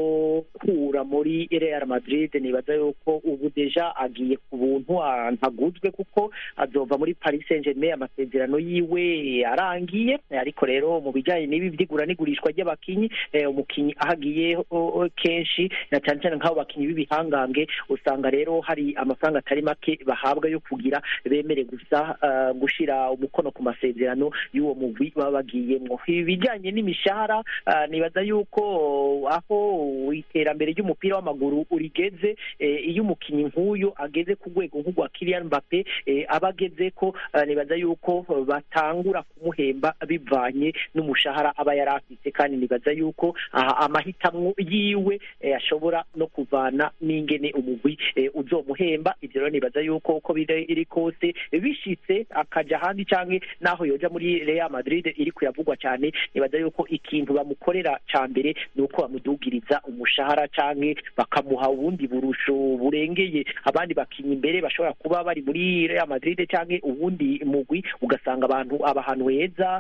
azokura muri Real Madrid nibaza yuko ubu deja agiye ku buntu ah, ntaguzwe kuko azova muri Paris Saint-Germain amasezerano yiwe arangiye Eh, ariko rero mu bijanye n'ibi vy'igura n'igurishwa ry'abakinyi eh, umukinyi aho agiye oh, oh, kenshi na cyane cyane nk'abo bakinyi b'ibihangange usanga rero hari amafaranga atari make bahabwa yo kugira bemere gusa ah, gushira umukono ku masezerano y'uwo mugwi baba bagiyemwo ibijyanye n'imishahara ah, nibaza yuko aho iterambere ry'umupira w'amaguru urigeze eh, iyo umukinnyi nk'uyu ageze ku rwego nk'urwa Kylian Mbappe eh, aba ageze ko ah, nibaza yuko batangura kumuhemba bivanye n'umushahara aba yari afite kandi nibaza yuko aha amahitamwo yiwe eh, ashobora no kuvana n'ingene umugwi eh, uzomuhemba ivyo rero nibaza yuko uko biri iri kose bishitse akaja ahandi canke naho yoja muri Real Madrid iri kuyavugwa cyane nibaza yuko ikintu bamukorera ca mbere ni uko bamudugiriza umushahara canke bakamuha ubundi burusho burengeye abandi bakinnyi imbere bashobora kuba bari muri Real Madrid canke ubundi mugwi ugasanga abantu aba ahantu heza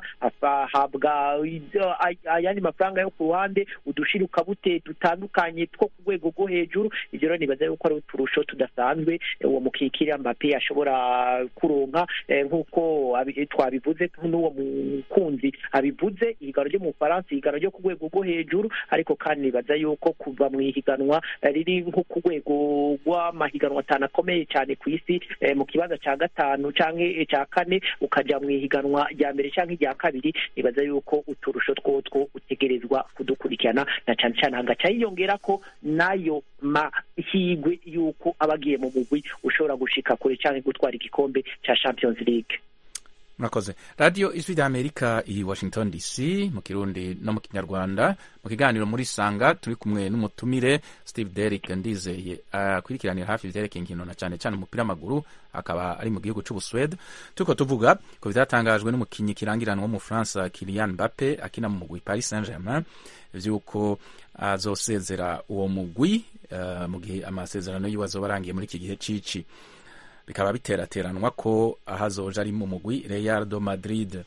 ahabwa ibyo- ay- ayandi mafaranga yo ku ruhande udushirukabute dutandukanye two ku rwego rwo hejuru ivyo rero nibaza yuko ari uturusho tudasanzwe eh, uwo mukikira Mbappe ashobora kuronka eh, nk'uko abi- twabivuze n'uwo mukunzi abivuze ihiganwa ryo mu Bufaransa ihiganwa ryo ku rwego rwo hejuru ariko kandi nibaza yuko kuva mu ihiganwa eh, riri nko ku rwego rw'amahiganwa atanu akomeye cyane ku isi eh, mu kibanza cya gatanu canke cya kane ukaja mu ihiganwa rya mbere canke irya kabiri nibaza yuko uturusho twotwo utegerezwa kudukurikirana na cane cane hagaca hiyongera ko nayo mahigwe yuko aba agiye mu mugwi ushobora gushika kure canke gutwara igikombe ca Champions League murakoze radiyo ijwi rya amerika i washington dc mu kirundi no mu kinyarwanda mu kiganiro muri sanga turi kumwe n'umutumire steve derrick ndizeye akurikiranira hafi ivyerekeye inkino na cyane cyane umupira w'amaguru akaba ari mu gihugu c'ubuswede turiko tuvuga ku vyatangajwe n'umukinyi kirangiranwa w'umufaransa kilian mbappe akina mu mugwi paris saint germain vy'uko azosezera uwo mugwi uh, mu gihe amasezerano yiwe azoba arangiye muri iki gihe cici bikaba biterateranwa ko aho azoja ari mu mugwi Real do Madrid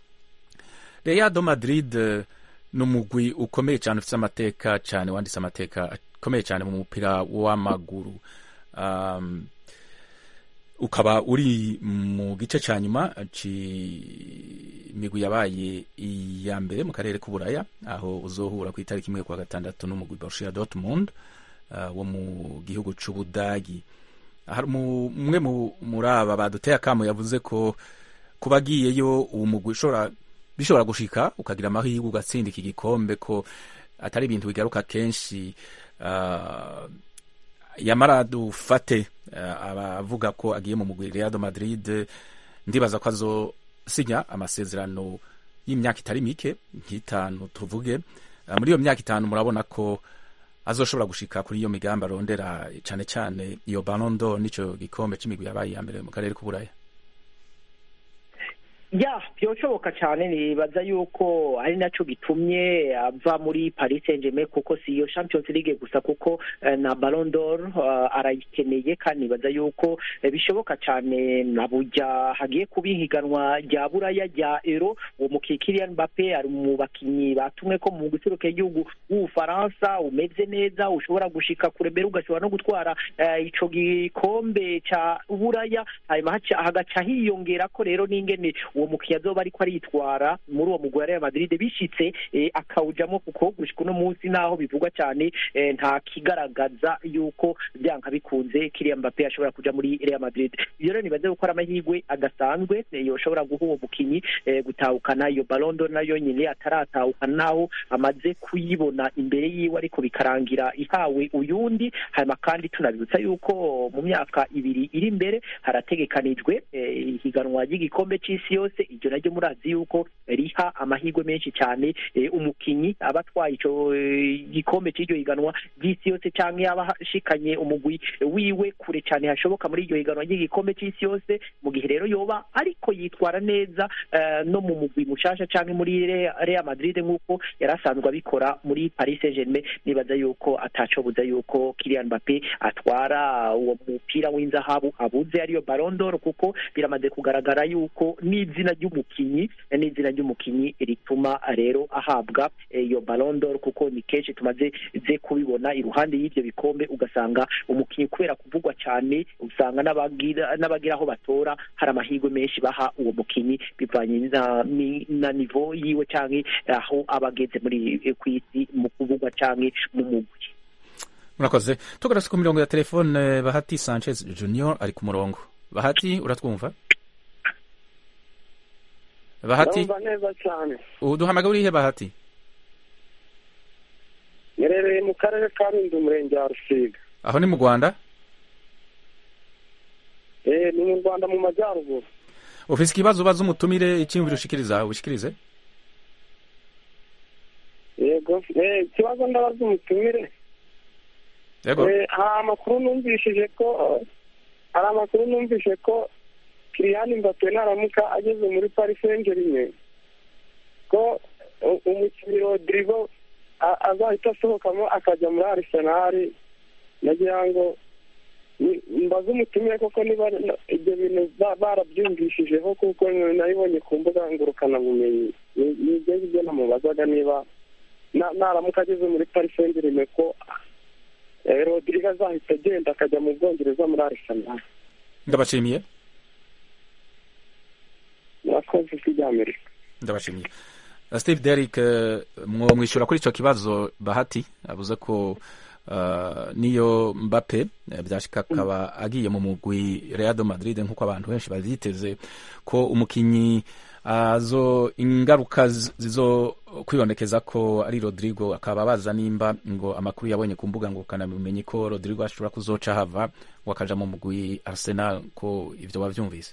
Real do Madrid eh, ni umugwi ukomeye cyane ufite amateka cyane wanditse amateka akomeye cyane mu mupira w'amaguru um, ukaba uri mu gice cya nyuma c'imigwi yabaye iya mbere mu karere k'uburaya aho uzohura ku itariki imwe kwa gatandatu n'umugwi Borussia Dortmund uh, wo mu gihugu c'Ubudagi hari umu- umwe mu- muri aba baduteye akamo yavuze ko kuba agiyeyo uwo mugwi ushobora bishobora gushika ukagira amahirwe ugatsinda iki gikombe ko atari ibintu bigaruka kenshi uh, yamara dufate uh, abavuga ko agiye mu mugwi Real de Madrid ndibaza ko azosinya amasezerano y'imyaka itari mike nk'itanu tuvuge uh, muri iyo myaka itanu murabona ko azoshobora gushika kuri iyo migambi arondera cyane cyane iyo Ballon d'Or n'ico gikombe c'imigwi yabaye iya mbere mu karere k'uburaya ya byoshoboka cyane nibaza yuko ari naco gitumye ava muri Paris Saint-Germain kuko si iyo Champions League gusa kuko eh, na Ballon d'Or uh, arayikeneye kandi nibaza yuko eh, bishoboka cyane na burya hagiye kuba ihiganwa rya buraya rya Euro uwo mukiye Kylian Mbappe ari mu bakinyi batumwe ko mu guseruka igihugu w'Ubufaransa umeze neza ushobora gushika kure mbere ugashobora no gutwara eh, ico gikombe ca buraya hanyuma haca- hagaca hiyongera ko rero n'ingene uwo uwo mukinnyi azoba ariko aritwara muri uwo mugwi wa Real Madrid bishitse eh, akawujamo kuko gushika uno munsi naho bivugwa cyane eh, nta kigaragaza yuko byanka bikunze Kylian Mbappe ashobora kuja muri Real Madrid ibyo rero nibaze gukora amahirwe adasanzwe eh, yoshobora guha uwo mukinyi eh, gutahukana iyo Ballon d'Or nayo nyine ataratahukana naho amaze kuyibona imbere yiwe ariko bikarangira ihawe uyundi hanyuma kandi tunabibutsa yuko mu myaka ibiri iri imbere harategekanijwe eh, ihiganwa ry'igikombe c'isi yose iryo naryo murazi yuko riha amahirwe menshi cyane eh, umukinyi aba atwaye ico eh, gikombe c'iryo higanwa ry'isi yose canke yaba ashikanye umugwi wiwe kure cyane hashoboka muri iryo higanwa ry'igikombe c'isi yose mu gihe rero yoba ariko yitwara neza eh, no mu mugwi mushasha canke muri Re- Real Madrid nk'uko yari asanzwe abikora muri Paris Saint-Germain nibaza yuko atacobuza yuko Kylian Mbappe atwara uwo mupira w'inzahabu abuze ariyo Ballon d'Or kuko biramaze kugaragara yuko n'izina ry'umukinyi n'izina ry'umukinyi rituma rero ahabwa eh, iyo Ballon d'Or kuko ni kenshi tumaze ze kubibona iruhande y'ivyo bikombe ugasanga umukinyi kubera kuvugwa cyane usanga n'abagira n'abagira aho batora hari amahirwe menshi baha uwo mukinyi bivanye na, ni- na nivo yiwe canke aho aba ageze muri eh, kw'isi mu kuvugwa canke mu mugwi murakoze tugarutse ku mirongo ya telefone bahati sanchez junior ari ku murongo bahati uratwumva bahati ndumva neza cyane uduhamagara urihe bahati ngerereye mu karere ka rundi umurenge wa rusiga aho ni mu rwanda eh ni mu rwanda mu majyaruguru ufise ikibazo ubaza umutumire icyiyumviro ushikiriza ushikirize yego eh ikibazo ndabaza umutumire yego Eh, hari amakuru numvishije ko hari amakuru numvise ko Kylian Mbappe naramuka ageze muri Paris Saint-Germain ko u- umukinnyi Rodrigo a- azahita asohokamo akajya muri Arsenal nagira ngo ni- mbaze umutumire koko niba na- ibyo bintu ba- barabyumvishijeho kuko nabibonye ku mbuga ngurukanabumenyi Ni- ni ibyo ngibyo namubazaga niba na- naramuka ageze muri Paris Saint-Germain ko eh, Rodrigo azahita agenda akajya mu Bwongereza muri Arsenal ndabashimiye murakoze ijwi ry'Amerika ndabashimiye Uh, steve derrick uh, mwo mwishyura kuri icyo kibazo bahati avuze ko uh, niyo mbappe eh, byashika akaba agiye mu mugwi real de madrid nk'uko abantu benshi bavyiteze ko umukinyi azo ingaruka z- zizo kwibonekeza ko ari rodrigo akaba baza nimba ngo amakuru yabonye ku mbuga ngo kanabimenye ko rodrigo ashobora kuzoca hava ngo akaja mu mugwi arsenal ko ivyo wavyumvise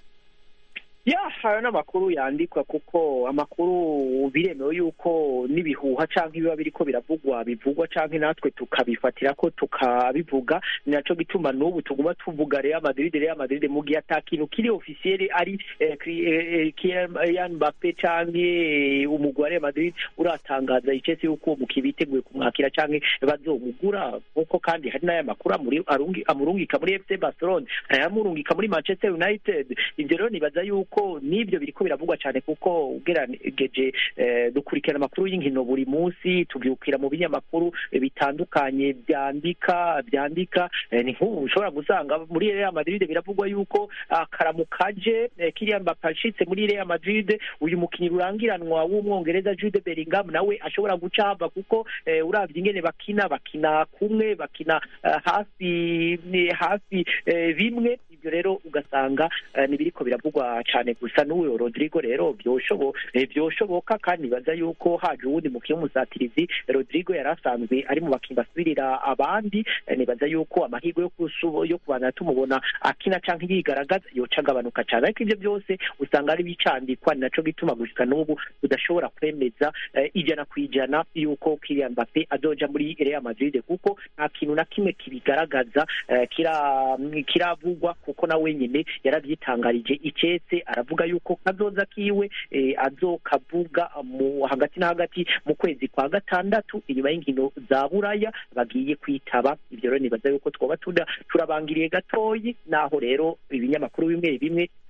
ya hari n'amakuru yandikwa kuko amakuru biremewe yuko n'ibihuha cyangwa ibiba biriko biravugwa bivugwa cyangwa natwe tukabifatira ko tukabivuga ni naco gituma n'ubu tuguma tuvuga Real Madrid Real Madrid mu gihe ata kintu kiri officiel ari eh, Kri- eh, eh, Kylian Mbappe canke eh, umugwi wa Real Madrid uratangaza icese yuko uwo mukinnyi biteguye kumwakira canke bazomugura kuko kandi hari n'aya makuru amuri- arungi- amurungika muri FC Barcelona hari ayamurungika muri Manchester United ivyo rero nibaza yuko n'ibyo biriko biravugwa cyane kuko ugerageje eh, dukurikirana amakuru y'inkino buri munsi tubyukira mu binyamakuru eh, bitandukanye byandika byandika eh, ni nk'ubu ushobora gusanga muri Real Madrid biravugwa yuko akaramu kaje eh, Kylian Mbappe ashitse muri Real Madrid uyu mukinnyi rurangiranwa w'umwongereza Jude Bellingham nawe ashobora guca hava kuko eh, uravye ingene bakina bakina kumwe bakina eh, hafi ni hafi eh, bimwe ibyo rero ugasanga eh, nibiriko biravugwa cyane gusa n'uwo Rodrigo rero byoshobo eh, byoshoboka kandi nibaza yuko haje uwundi mukinnyi w'umusatirizi Rodrigo yari asanzwe ari mu bakinnyi basubirira abandi eh, nibaza yuko amahirwe yo kusubo yo kubana tumubona akina canke yigaragaza yoca agabanuka cyane ariko ivyo byose usanga ari bicandikwa ni naco gituma gushika n'ubu tudashobora kwemeza eh, ijana ku ijana yuko Kylian Mbappe azoja muri Real Madrid kuko nta kintu na kimwe kibigaragaza eh, kira kiravugwa kuko na wenyine yaravyitangarije icetse aravuga yuko kazoza kiwe eh, azokavuga mu hagati na hagati mu kwezi kwa gatandatu inyuma y'inkino za buraya bagiye kwitaba ivyo rero nibaza yuko twoba tuda turabangiriye gatoyi naho rero ibinyamakuru bimwe bimwe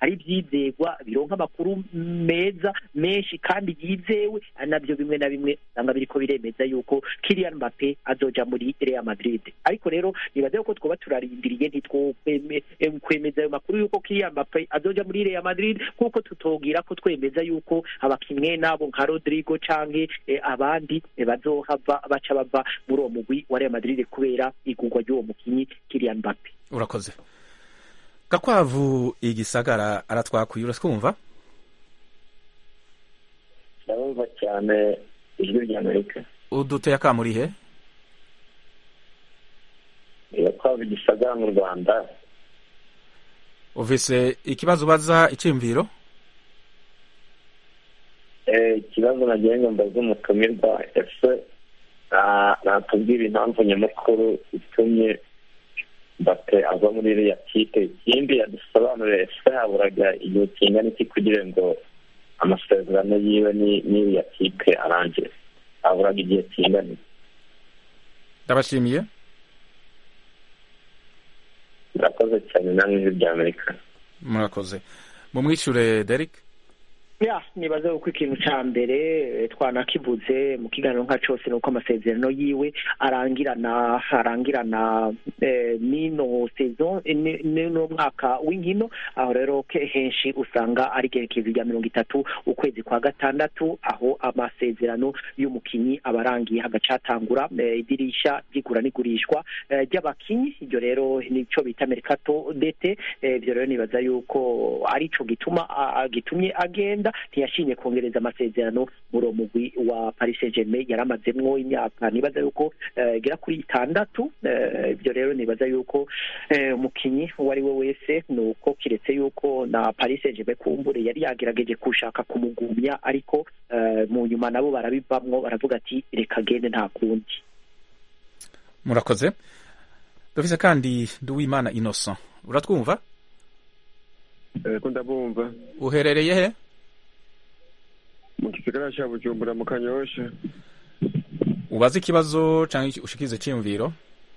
ari ibyizegwa bironka amakuru meza menshi kandi yizewe ari nabyo bimwe na bimwe usanga biriko biremeza yuko Kylian Mbappe azoja muri Real Madrid ariko rero nibaze ko twoba turarindiriye ntitwokwemeza ayo makuru yuko Kylian Mbappe azoja muri Real Madrid kuko tutogira ko twemeza yuko abakinnyi nabo nka Rodrigo canke eh, abandi eh, bazohava baca bava muri uwo mugwi wa Real Madrid kubera igurwa ry'uwo mukinyi Kylian Mbappe urakoze gakwavu igisagara aratwakuye uratwumva ndabumva cyane ijwi rya amerika uduteye akamurihe gakwavu igisagara mu rwanda uvise ikibazo ubaza icyiyumviro ikibazo nagiye ngo mbaze umutumirwa ese natubwira impamvu nyamukuru itumye mbate ava muri iriya kipe ikindi yadusobanurire ese haburaga igihe kingana iki kugira ngo amasezerano yiwe n'iriya kipe arangire haburaga igihe kingana iki ndabashimiye murakoze cyane namwe ijwi rya amerika murakoze mumwishure Derek ya nibaze uko ikintu ca mbere twanakivuze mu kiganiro nka cose nuko amasezerano yiwe arangirana arangirana eh, nino saison nino mwaka w'inkino aho rero henshi usanga ari igerekezo rya mirongo itatu ukwezi kwa gatandatu aho amasezerano y'umukinyi aba arangiye hagacatangura eh, idirisha ry'igura n'igurishwa eh, ry'abakinyi iryo rero nico bita mercato dete ibyo rero nibaza yuko arico gituma gitumye agenda ntiyashimye kongereza amasezerano muri uwo mugwi wa Paris Saint-Germain yari amazemwo imyaka nibaza yuko igera kuri itandatu ibyo rero nibaza yuko umukinyi uwo ari we wese ni uko kiretse yuko na Paris Saint-Germain kumbure yari yagerageje gushaka kumugumya ariko mu nyuma nabo barabivamwo baravuga ati reka gende nta kundi murakoze dufise kandi Nduwimana Innocent uratwumva ko ndabumva uherereye he mu gisagara cya bujumbura mu kanyosha ubaze ikibazo cyangwa ushikize cyiyumviro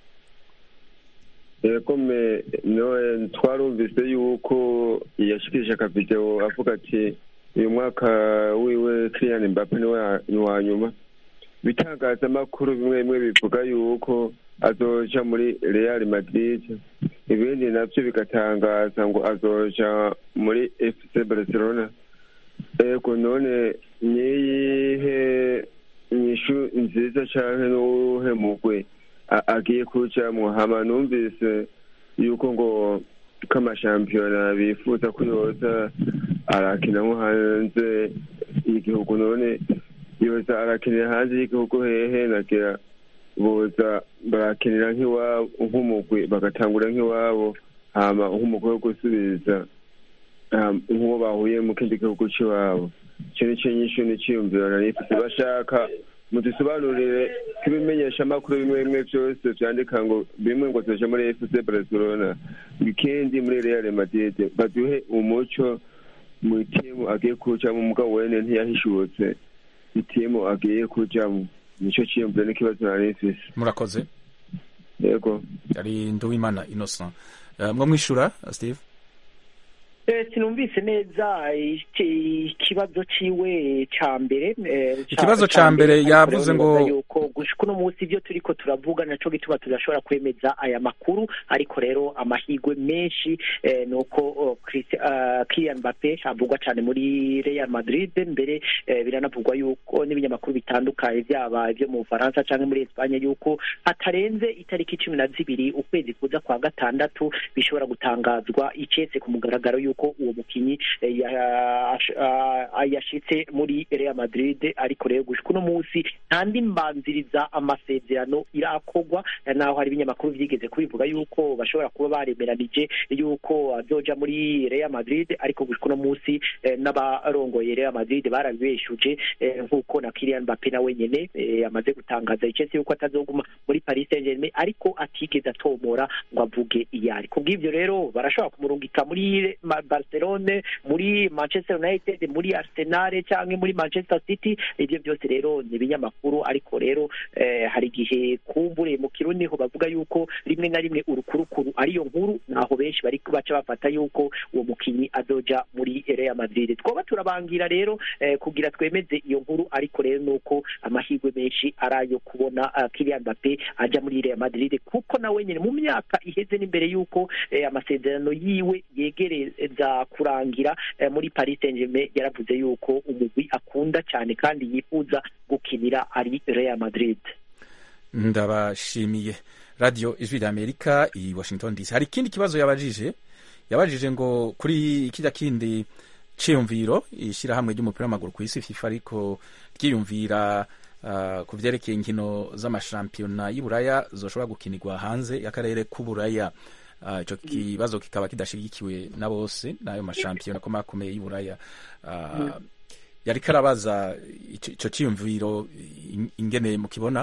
yego me noe twarumvise yuko yashikije akavideo avuga ati uyu mwaka wiwe Kylian Mbappe ni wa nyuma bitangazamakuru bimwe bimwe bivuga yuko azoja muri Real Madrid ibindi navyo bigatangaza ngo azoja muri FC Barcelona ego none niyihe inyishu nziza canke n'uwuhe mugwe agiye kujamwo hama numvise yuko ngo k'amashampiyona bifuza ko yoza arakina nko hanze y'igihugu none yoza arakinira hanze y'igihugu hehe nagira boza barakinira nk'iwabo nk'umugwi bagatangura nk'iwabo hama nk'umugwi wo gusubiza nk'uwo bahuye mu kindi gihugu cy'iwabo icyo ni cyo nyinshi n'iciyumviro narifise bashaka mudusobanurire ko ibimenyeshamakuru bimwe bimwe byose vyandika ngo bimwe ngo zoja muri fc barcelona ikindi muri real madrid baduhe umuco mu timu agiye kujamwo mugabo wene ntiyahishutse itimu agiye kujamwo nico ciyumviro n'ikibazo narifise murakoze yego ari Nduwimana Innocent uh, mwo mwishura Steve sinumvise neza ikibazo ciwe ca mbere ikibazo ca mbere yavuze ngo yuko gushika uno munsi ivyo turiko turavuga naco gituma tudashobora kwemeza aya makuru ariko rero amahirwe menshi ni uko Kylian Mbappe avugwa cane muri Real Madrid mbere biranavugwa yuko n'ibinyamakuru bitandukanye vyaba ivyo mu Bufaransa canke muri Espagne yuko hatarenze itariki cumi na zibiri ukwezi kuza kwa gatandatu bishobora gutangazwa icese ku mugaragaro yuko yuko uwo mukinyi yashitse muri Real Madrid ariko rero gushika uno munsi nta ndi mbanziriza amasezerano irakorwa naho hari ibinyamakuru vyigeze kubivuga yuko bashobora kuba baremeranije yuko azoja muri Real Madrid ariko gushika uno munsi n'abarongoye Real Madrid barabibeshuje nk'uko na Kylian Mbappe na wenyene amaze gutangaza icese yuko atazoguma muri Paris Saint-Germain ariko atigeze atomora ngo avuge iyari kubw'ivyo rero barashobora kumurungika muri barcelone muri manchester united muri arsenal cyangwa muri manchester city ibyo byose rero ni ibinyamakuru ariko rero eh, hari igihe kumbure mu kirundi ho bavuga yuko rimwe na rimwe urukurukuru ariyo nkuru naho benshi bari baca bafata yuko uwo mukinyi azoja muri Real Madrid twoba turabangira rero eh, kugira twemeze iyo nkuru ariko rero nuko amahirwe menshi arayo kubona uh, Kylian Mbappe aja muri Real Madrid kuko nawe nyene mu myaka iheze n'imbere yuko eh, amasezerano yiwe yegereza kurangira eh, muri Paris Saint-Germain yaravuze yuko umugwi akunda cyane kandi yifuza gukinira ari Real Madrid ndabashimiye radiyo ijwi rya amerika i washington dc hari ikindi kibazo yabajije yabajije ngo kuri kijya kindi cyiyumviro ishyirahamwe ry'umupira w'amaguru ku isi fifa ariko ryiyumvira uh, ku byerekeye inkino z'amashampiyona y'uburaya zoshobora gukinirwa hanze y'akarere k'uburaya icyo uh, kibazo kikaba kidashyigikiwe na bose n'ayo mashampiyona akomakomeye y'uburaya uh, yari karabaza icyo cyiyumviro ingene mukibona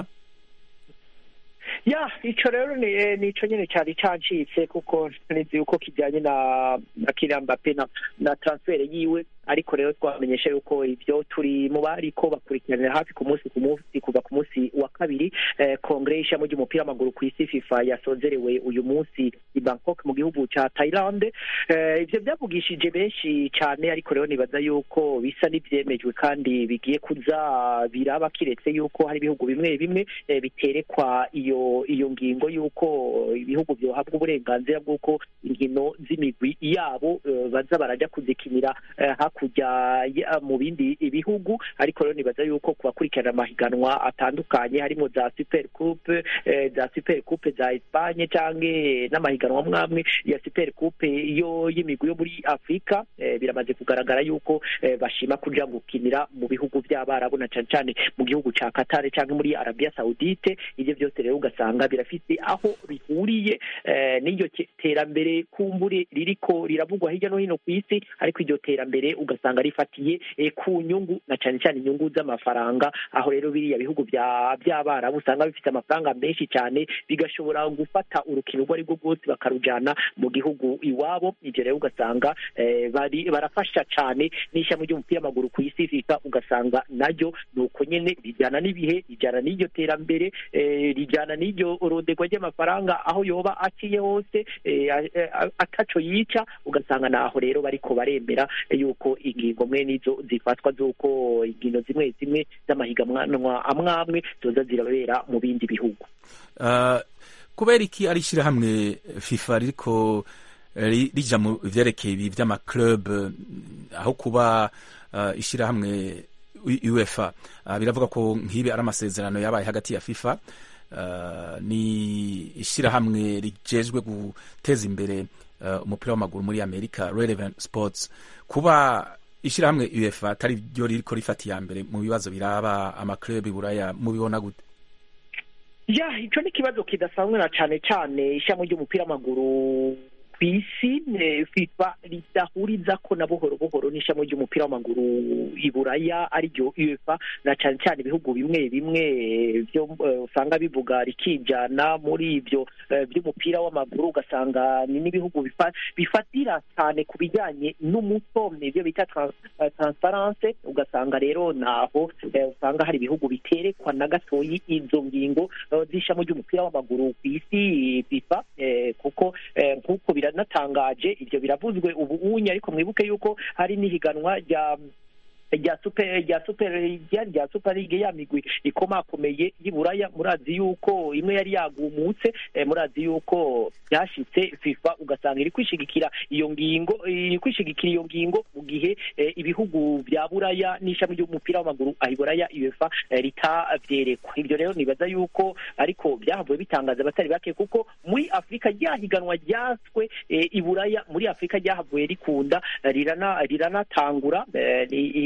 ya ico rero ni nico nyene cyari cancitse kuko nizi yuko kijanye na na Kylian Mbappe na, na transfer yiwe ariko rero twamenyesha yuko ibyo turi mu bariko bakurikiranira hafi ku munsi ku munsi kuva ku munsi wa kabiri eh, kongere y'ishami ry'umupira w'amaguru ku isi FIFA yasozerewe uyu munsi i Bangkok mu gihugu ca Thailand eh, ivyo byavugishije benshi cyane ariko rero nibaza yuko bisa n'ivyemejwe kandi bigiye kuza biraba kiretse yuko hari ibihugu bimwe bimwe eh, biterekwa iyo iyo ngingo yuko ibihugu byohabwa uburenganzira bw'uko inkino z'imigwi yabo uh, baza baraja kuzikinira uh, hakurya mu bindi bihugu ariko rero nibaza yuko ku bakurikirana amahiganwa atandukanye harimo za super coupe uh, za super coupe za Espagne canke n'amahiganwa mwamwe ya super coupe yo y'imigwi yo muri Afrika biramaze kugaragara yuko bashima kuja gukinira mu bihugu by'abarabu na cane cane mu gihugu ca Qatar canke muri Arabia Saudite ivyo byose rero ugasanga birafite aho bihuriye n'iryo terambere kumbure ririko riravugwa hirya no hino ku isi ariko iryo terambere ugasanga rifatiye ku nyungu na cyane cyane inyungu z'amafaranga aho rero biriya bihugu by'abarabu usanga bifite amafaranga menshi cyane bigashobora gufata urukino urwo ari rwo rwose bakarujyana mu gihugu iwabo ibyo rero ugasanga barafasha cyane n'ishami ry'umupira w'amaguru ku isi fifa ugasanga naryo ni uko nyine rijyana n'ibihe rijyana n'iryo terambere rijyana n'iryo rodegwa ry'amafaranga aho yoba aciye hose ataco yica ugasanga naho rero bariko baremera yuko ingingo mwe nizo zifatwa z'uko inkino zimwe zimwe z'amahiganwa amwe amwe zoza zirabera mu bindi bihugu kubera iki ari ishyirahamwe fifa ririko rija mu vyerekeye ibi vy'amaclub aho kuba ishyirahamwe uefa biravuga ko nk'ibi ari amasezerano yabaye hagati ya fifa ni ishyirahamwe rijejwe guteza imbere umupira w'amaguru muri amerika relevant sports kuba ishyirahamwe uefa atari ryo ririko rifata iya mbere mu bibazo biraba amaklub buraya mubibona gute ya ico ni ikibazo kidasanzwe na cane cane ishyirahamwe ry'umupira w'amaguru ku isi fifa ridahuriza ko na buhoro buhoro n'ishami ry'umupira w'amaguru i buraya ariryo uefa na cyane cyane ibihugu bimwe bimwe byo usanga bivuga rikijana muri ibyo by'umupira w'amaguru ugasanga ni n'ibihugu bifatira cyane ku bijyanye n'umuco ibyo bita transparence ugasanga rero naho usanga hari ibihugu biterekwa na gatoyi izo ngingo z'ishami ry'umupira w'amaguru ku isi fifa kuko nk'uko biranatangaje ibyo biravuzwe ubu unye ariko mwibuke yuko hari n'ihiganwa rya rya super rya super rya super league ya migwi ikomakomeye y'Iburaya murazi yuko imwe yari yagumutse eh, murazi yuko byashitse FIFA ugasanga iri kwishigikira iyo ngingo iri kwishigikira iyo ngingo mu gihe eh, ibihugu bya Buraya n'ishami ry'umupira w'amaguru ahiburaya UEFA eh, ritavyerekwa ibyo rero nibaza yuko ariko byahavuye bitangaza abatari bake kuko muri Afrika ryahiganwa ryaswe eh, iburaya muri Afrika ryahavuye rikunda rirana riranatangura eh,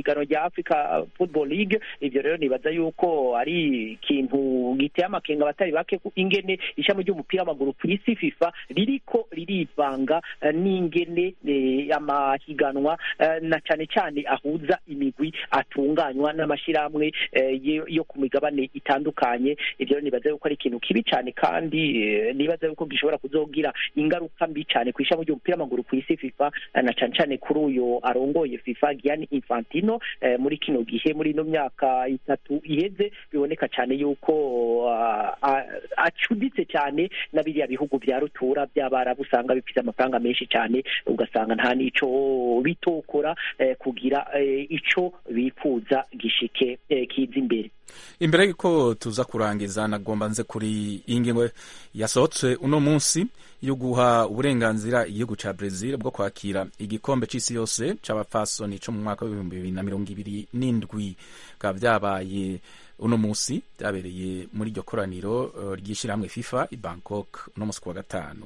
ihiganwa rya africa football league ivyo rero nibaza yuko ari ikintu giteye amakenga abatari bake ku ingene ishami ry'umupira w'amaguru ku isi fifa ririko ririvanga eh, n'ingene eh, amahiganwa eh, na cane cane ahuza imigwi atunganywa n'amashirahamwe eh, yo- yo ku migabane itandukanye ivyo rero nibaza yuko ari ikintu kibi cane kandi eh, nibaza yuko gishobora kuzogira ingaruka mbi cane ku ishami ry'umupira w'amaguru ku isi fifa eh, na cane cane kuri uyo arongoye fifa Gianni Infantino eh, muri kino gihe muri ino myaka itatu iheze biboneka cyane yuko ah, ah, acuditse cyane na biriya bihugu vya rutura by'abarabu usanga bifite amafaranga menshi cyane ugasanga nta n'ico bitokora eh, kugira eh, ico bifuza gishike eh, kiza imbere imbere yuko tuza kurangiza nagomba nze kuri iyi ngingo yasohotse uno munsi yo guha uburenganzira igihugu ca Brazil bwo kwakira igikombe c'isi yose c'abapfasoni co mu mwaka w'ibihumbi bibiri na mirongo ibiri n'indwi bikaba vyabaye uno munsi vyabereye muri iryo koraniro uh, ry'ishirahamwe FIFA i Bangkok uno munsi ku wa gatanu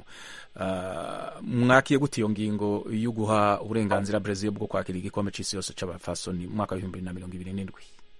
uh, mwakiye gute iyo ngingo yo guha uburenganzira Brazil bwo kwakira igikombe c'isi yose c'abapfasoni mu mwaka w'ibihumbi bibiri na mirongo ibiri n'indwi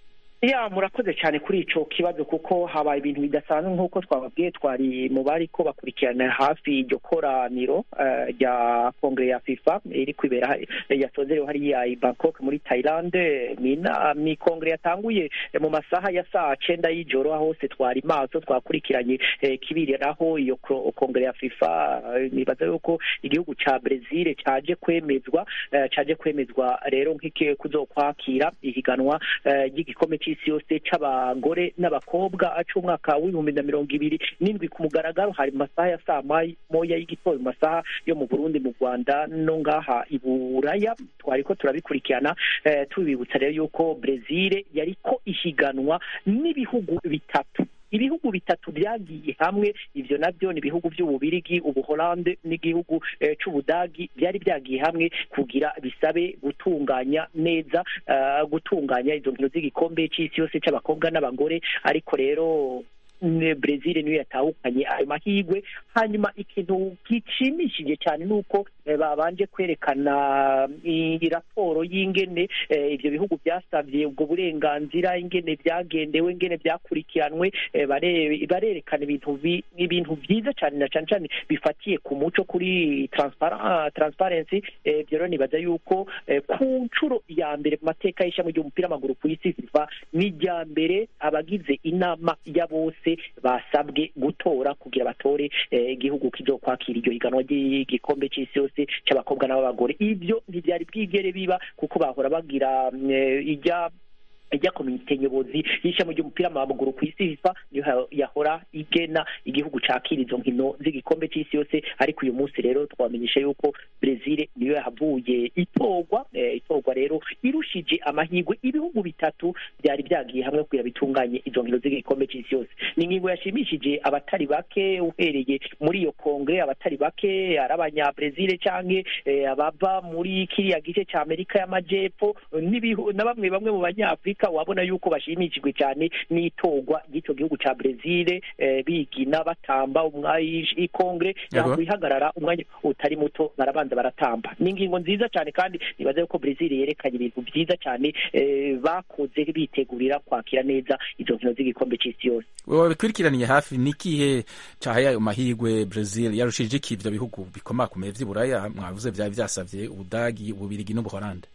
ya murakoze cyane kuri ico kibazo kuko habaye ibintu bidasanzwe nk'uko twababwiye twari mu bariko bakurikirana hafi iryo koraniro eh, rya kongere ya fifa iri kwibera yasozerewe hariya i bangkok muri thailand ni na- ni kongere yatanguye eh, mu masaha ya saa cenda y'ijoro aho hose twari maso twakurikiranye eh, kibiriraho iyo ko- kongere ya fifa eh, nibaza yuko igihugu ca brezil caje kwemezwa eh, caje kwemezwa rero nk'iki kuzokwakira ihiganwa eh, ry'igikombe c'isi yose c'abagore n'abakobwa c'umwaka w'ibihumbi na mirongo ibiri n'indwi ku mugaragaro hari mu masaha ya saa may- moya y'igitondo mu masaha yo mu burundi mu rwanda no ngaha i buraya twariko turabikurikirana eh, tubibutsa rero yuko brezil yariko ihiganwa n'ibihugu bitatu ibihugu bitatu byagiye hamwe ivyo navyo ni ibihugu vy'ububirigi ubuholande n'igihugu eh, c'ubudagi byari byagiye hamwe kugira bisabe gutunganya neza eh, gutunganya izo nkino z'igikombe c'isi yose c'abakobwa n'abagore ariko rero ne- Brezil niyo yatahukanye ayo mahigwe hanyuma ikintu gishimishije cyane nuko eh, babanje kwerekana i- raporo y'ingene eh, ivyo bihugu byasavye ubwo burenganzira ingene byagendewe ingene byakurikiranwe eh, bare- barerekana ibintu bi- ibintu byiza cyane na cyane cyane bifatiye ku muco kuri transpara- ah, transparency eh, ibyo rero nibaza yuko eh, ku nshuro ya mbere mu mateka y'ishami ry'umupira w'amaguru ku isi fifa ni irya mbere abagize inama ya bose basabwe gutora kugira batore eh, igihugu kizokwakira iryo higanwa ry'igikombe c'isi yose c'abakobwa n'ab'abagore ibyo ntibyari bwigere biba kuko bahora bagira mm, eh, ijya ijya komite nyobozi y'ishami ry'umupira w'amaguru ku isi fifa niyo ha- yahora igena igihugu cakira izo nkino z'igikombe c'isi yose ariko uyu munsi rero twamenyesha yuko brezil niyo yahavuye itorwa eh, itorwa rero irushije amahirwe ibihugu bitatu byari byagiye hamwe kugira bitunganye izo nkino z'igikombe c'isi yose ni ingingo yashimishije abatari bake uhereye muri iyo kongre abatari bake ari abanyabrezil canke eh, abava muri kiriya gice ca amerika y'amajepfo n'ibihu- na bamwe bamwe mu banyafurika wabona yuko bashimishijwe cyane n'itorwa ry'ico gihugu ca brezil eh, bigina batamba ikongre Yego. yakwihagarara umwanya utari muto barabanza baratamba ni ingingo nziza cyane kandi nibaza yuko brezil yerekanye ibintu byiza cyane eh, bakoze bitegurira kwakira neza izo nkino z'igikombe c'isi yose wabikurikiraniye hafi nikihe cahaye ayo mahigwe Brazil yarushije iki ivyo bihugu bikomakomeye vy'iburaya mwavuze vyari vyasavye ubudagi ububirigi n'ubuholande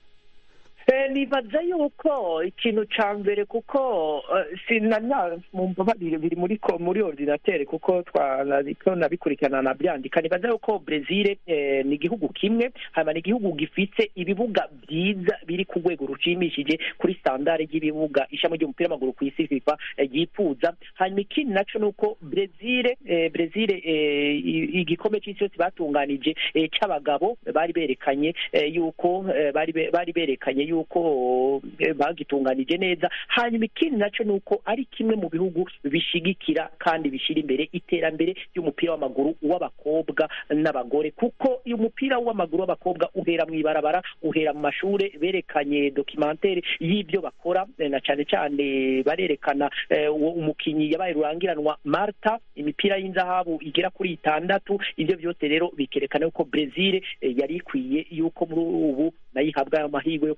Eh, nibaza yuko ikintu ca mbere kuko eh, sinanya mumbabarire biri muri ko muri ordinateur kuko twanariko nabikurikirana nabyandika nibaza yuko Brezil eh, ni igihugu kimwe hanyuma ni igihugu gifite ibibuga byiza biri ku rwego rushimishije kuri standard y'ibibuga ishami ry'umupira w'amaguru ku isi FIFA eh, ryifuza hanyuma ikindi naco nuko Brezil eh, Brezil eh, i- igikombe c'isi yose batunganije eh, c'abagabo bari berekanye eh, yuko eh, bari be- bari berekanye yuko eh, bagitunganije neza hanyuma ikindi naco nuko ari kimwe mu bihugu bishigikira kandi bishira imbere iterambere ry'umupira w'amaguru w'abakobwa n'abagore kuko uyu mupira w'amaguru w'abakobwa uhera mu ibarabara uhera mu mashure berekanye documentaire y'ibyo bakora eh, na cane cane barerekana eh, uwo umukinyi yabaye rurangiranwa Marta imipira y'inzahabu igera kuri itandatu ivyo byose rero bikerekana yuko Brezil eh, yari ikwiye yuko muri ubu nayo ihabwa ayo mahirwe yo kwa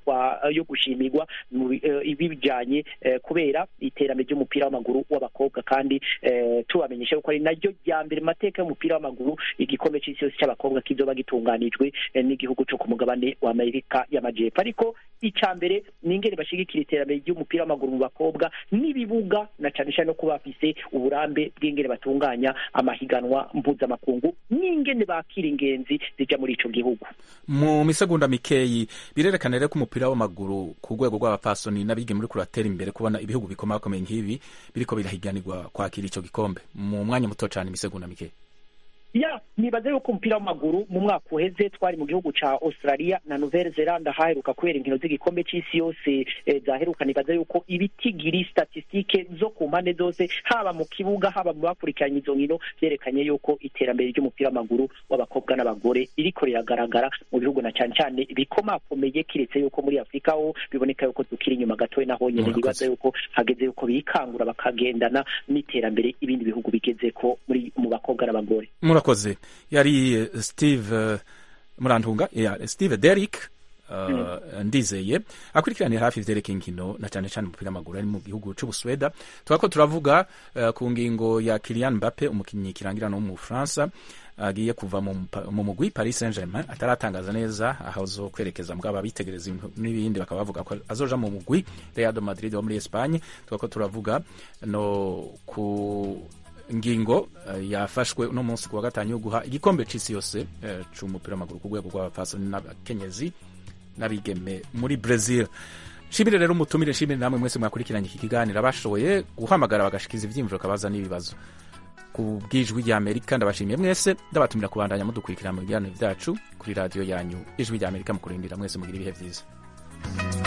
yo gushimirwa mu bi- eh, ibijanye eh, kubera iterambere ry'umupira w'amaguru w'abakobwa kandi eh, tubamenyesha yuko ari naryo rya mbere mu mateka y'umupira w'amaguru igikombe c'isi yose c'abakobwa kizoba gitunganijwe eh, n'igihugu co ku mugabane wa amerika y'amajepfo ariko ica mbere ni ingene bashigikira iterambere ry'umupira w'amaguru mu bakobwa n'ibibuga na cane cane no kuba bafise uburambe bw'ingene batunganya amahiganwa mpuzamakungu n'ingene bakira ingenzi zija muri ico gihugu mu misegonda mikeyi birerekana rero ko umupira w'amaguru ku rwego rw'abapfasoni n'abige muri kuratera imbere kubona ibihugu bikomakomeye nk'ibi biriko birahiganirwa kwakira ico gikombe mu mwanya muto cane imisegonda mikeyi ya nibaza yuko umupira w'amaguru mu mwaka uheze twari mu gihugu ca australia na nouvelle zelande haheruka kubera inkino z'igikombe c'isi yose eh, zaheruka nibaza yuko ibitigiri statistike zo ku mpande zose haba mu kibuga haba mu bakurikiranye izo nkino vyerekanye yuko iterambere ry'umupira w'amaguru w'abakobwa n'abagore ririko riragaragara mu bihugu na cane cane bikomakomeye kiretse yuko muri afurika ho biboneka yuko tukiri inyuma gatoya naho nyene Murakoze. nibaza yuko hageze yuko bikangura bakagendana n'iterambere ibindi bihugu bigezeko muri mu bakobwa n'abagore murakoze yari eh, steve eh, murantunga yeah, steve derrick uh, ndizeye akurikiranira hafi ivyerekeye inkino na cane cane umupira w'amaguru ari mu gihugu c'ubusweda turako turavuga uh, ku ngingo ya kilian mbappe umukinyi kirangirana wo mu bufaransa agiye kuva mu mpa- mu mugwi paris saint germain ataratangaza neza aho azo kwerekeza mugabo abitegereza ibintu n'ibindi bakaba bavuga ko azoja mu mugwi real de madrid wo muri espagne turako turavuga no ku ngingo eh, yafashwe uno munsi kuwa gatanu yo guha igikombe c'isi yose eh, c'umupira w'amaguru ku rwego rw'abapfasoni n'abakenyezi n'abigeme muri brazil shimire rero umutumire shimire namwe mwese mwakurikiranye iki kiganiro abashoboye guhamagara bagashikiza ivyiyumviro kabaza n'ibibazo ku bw'ijwi rya amerika ndabashimiye mwese ndabatumira kubandanya mudukurikira mu biganiro vyacu kuri radiyo yanyu ijwi rya amerika mu kurindira mwese mugira ibihe vyiza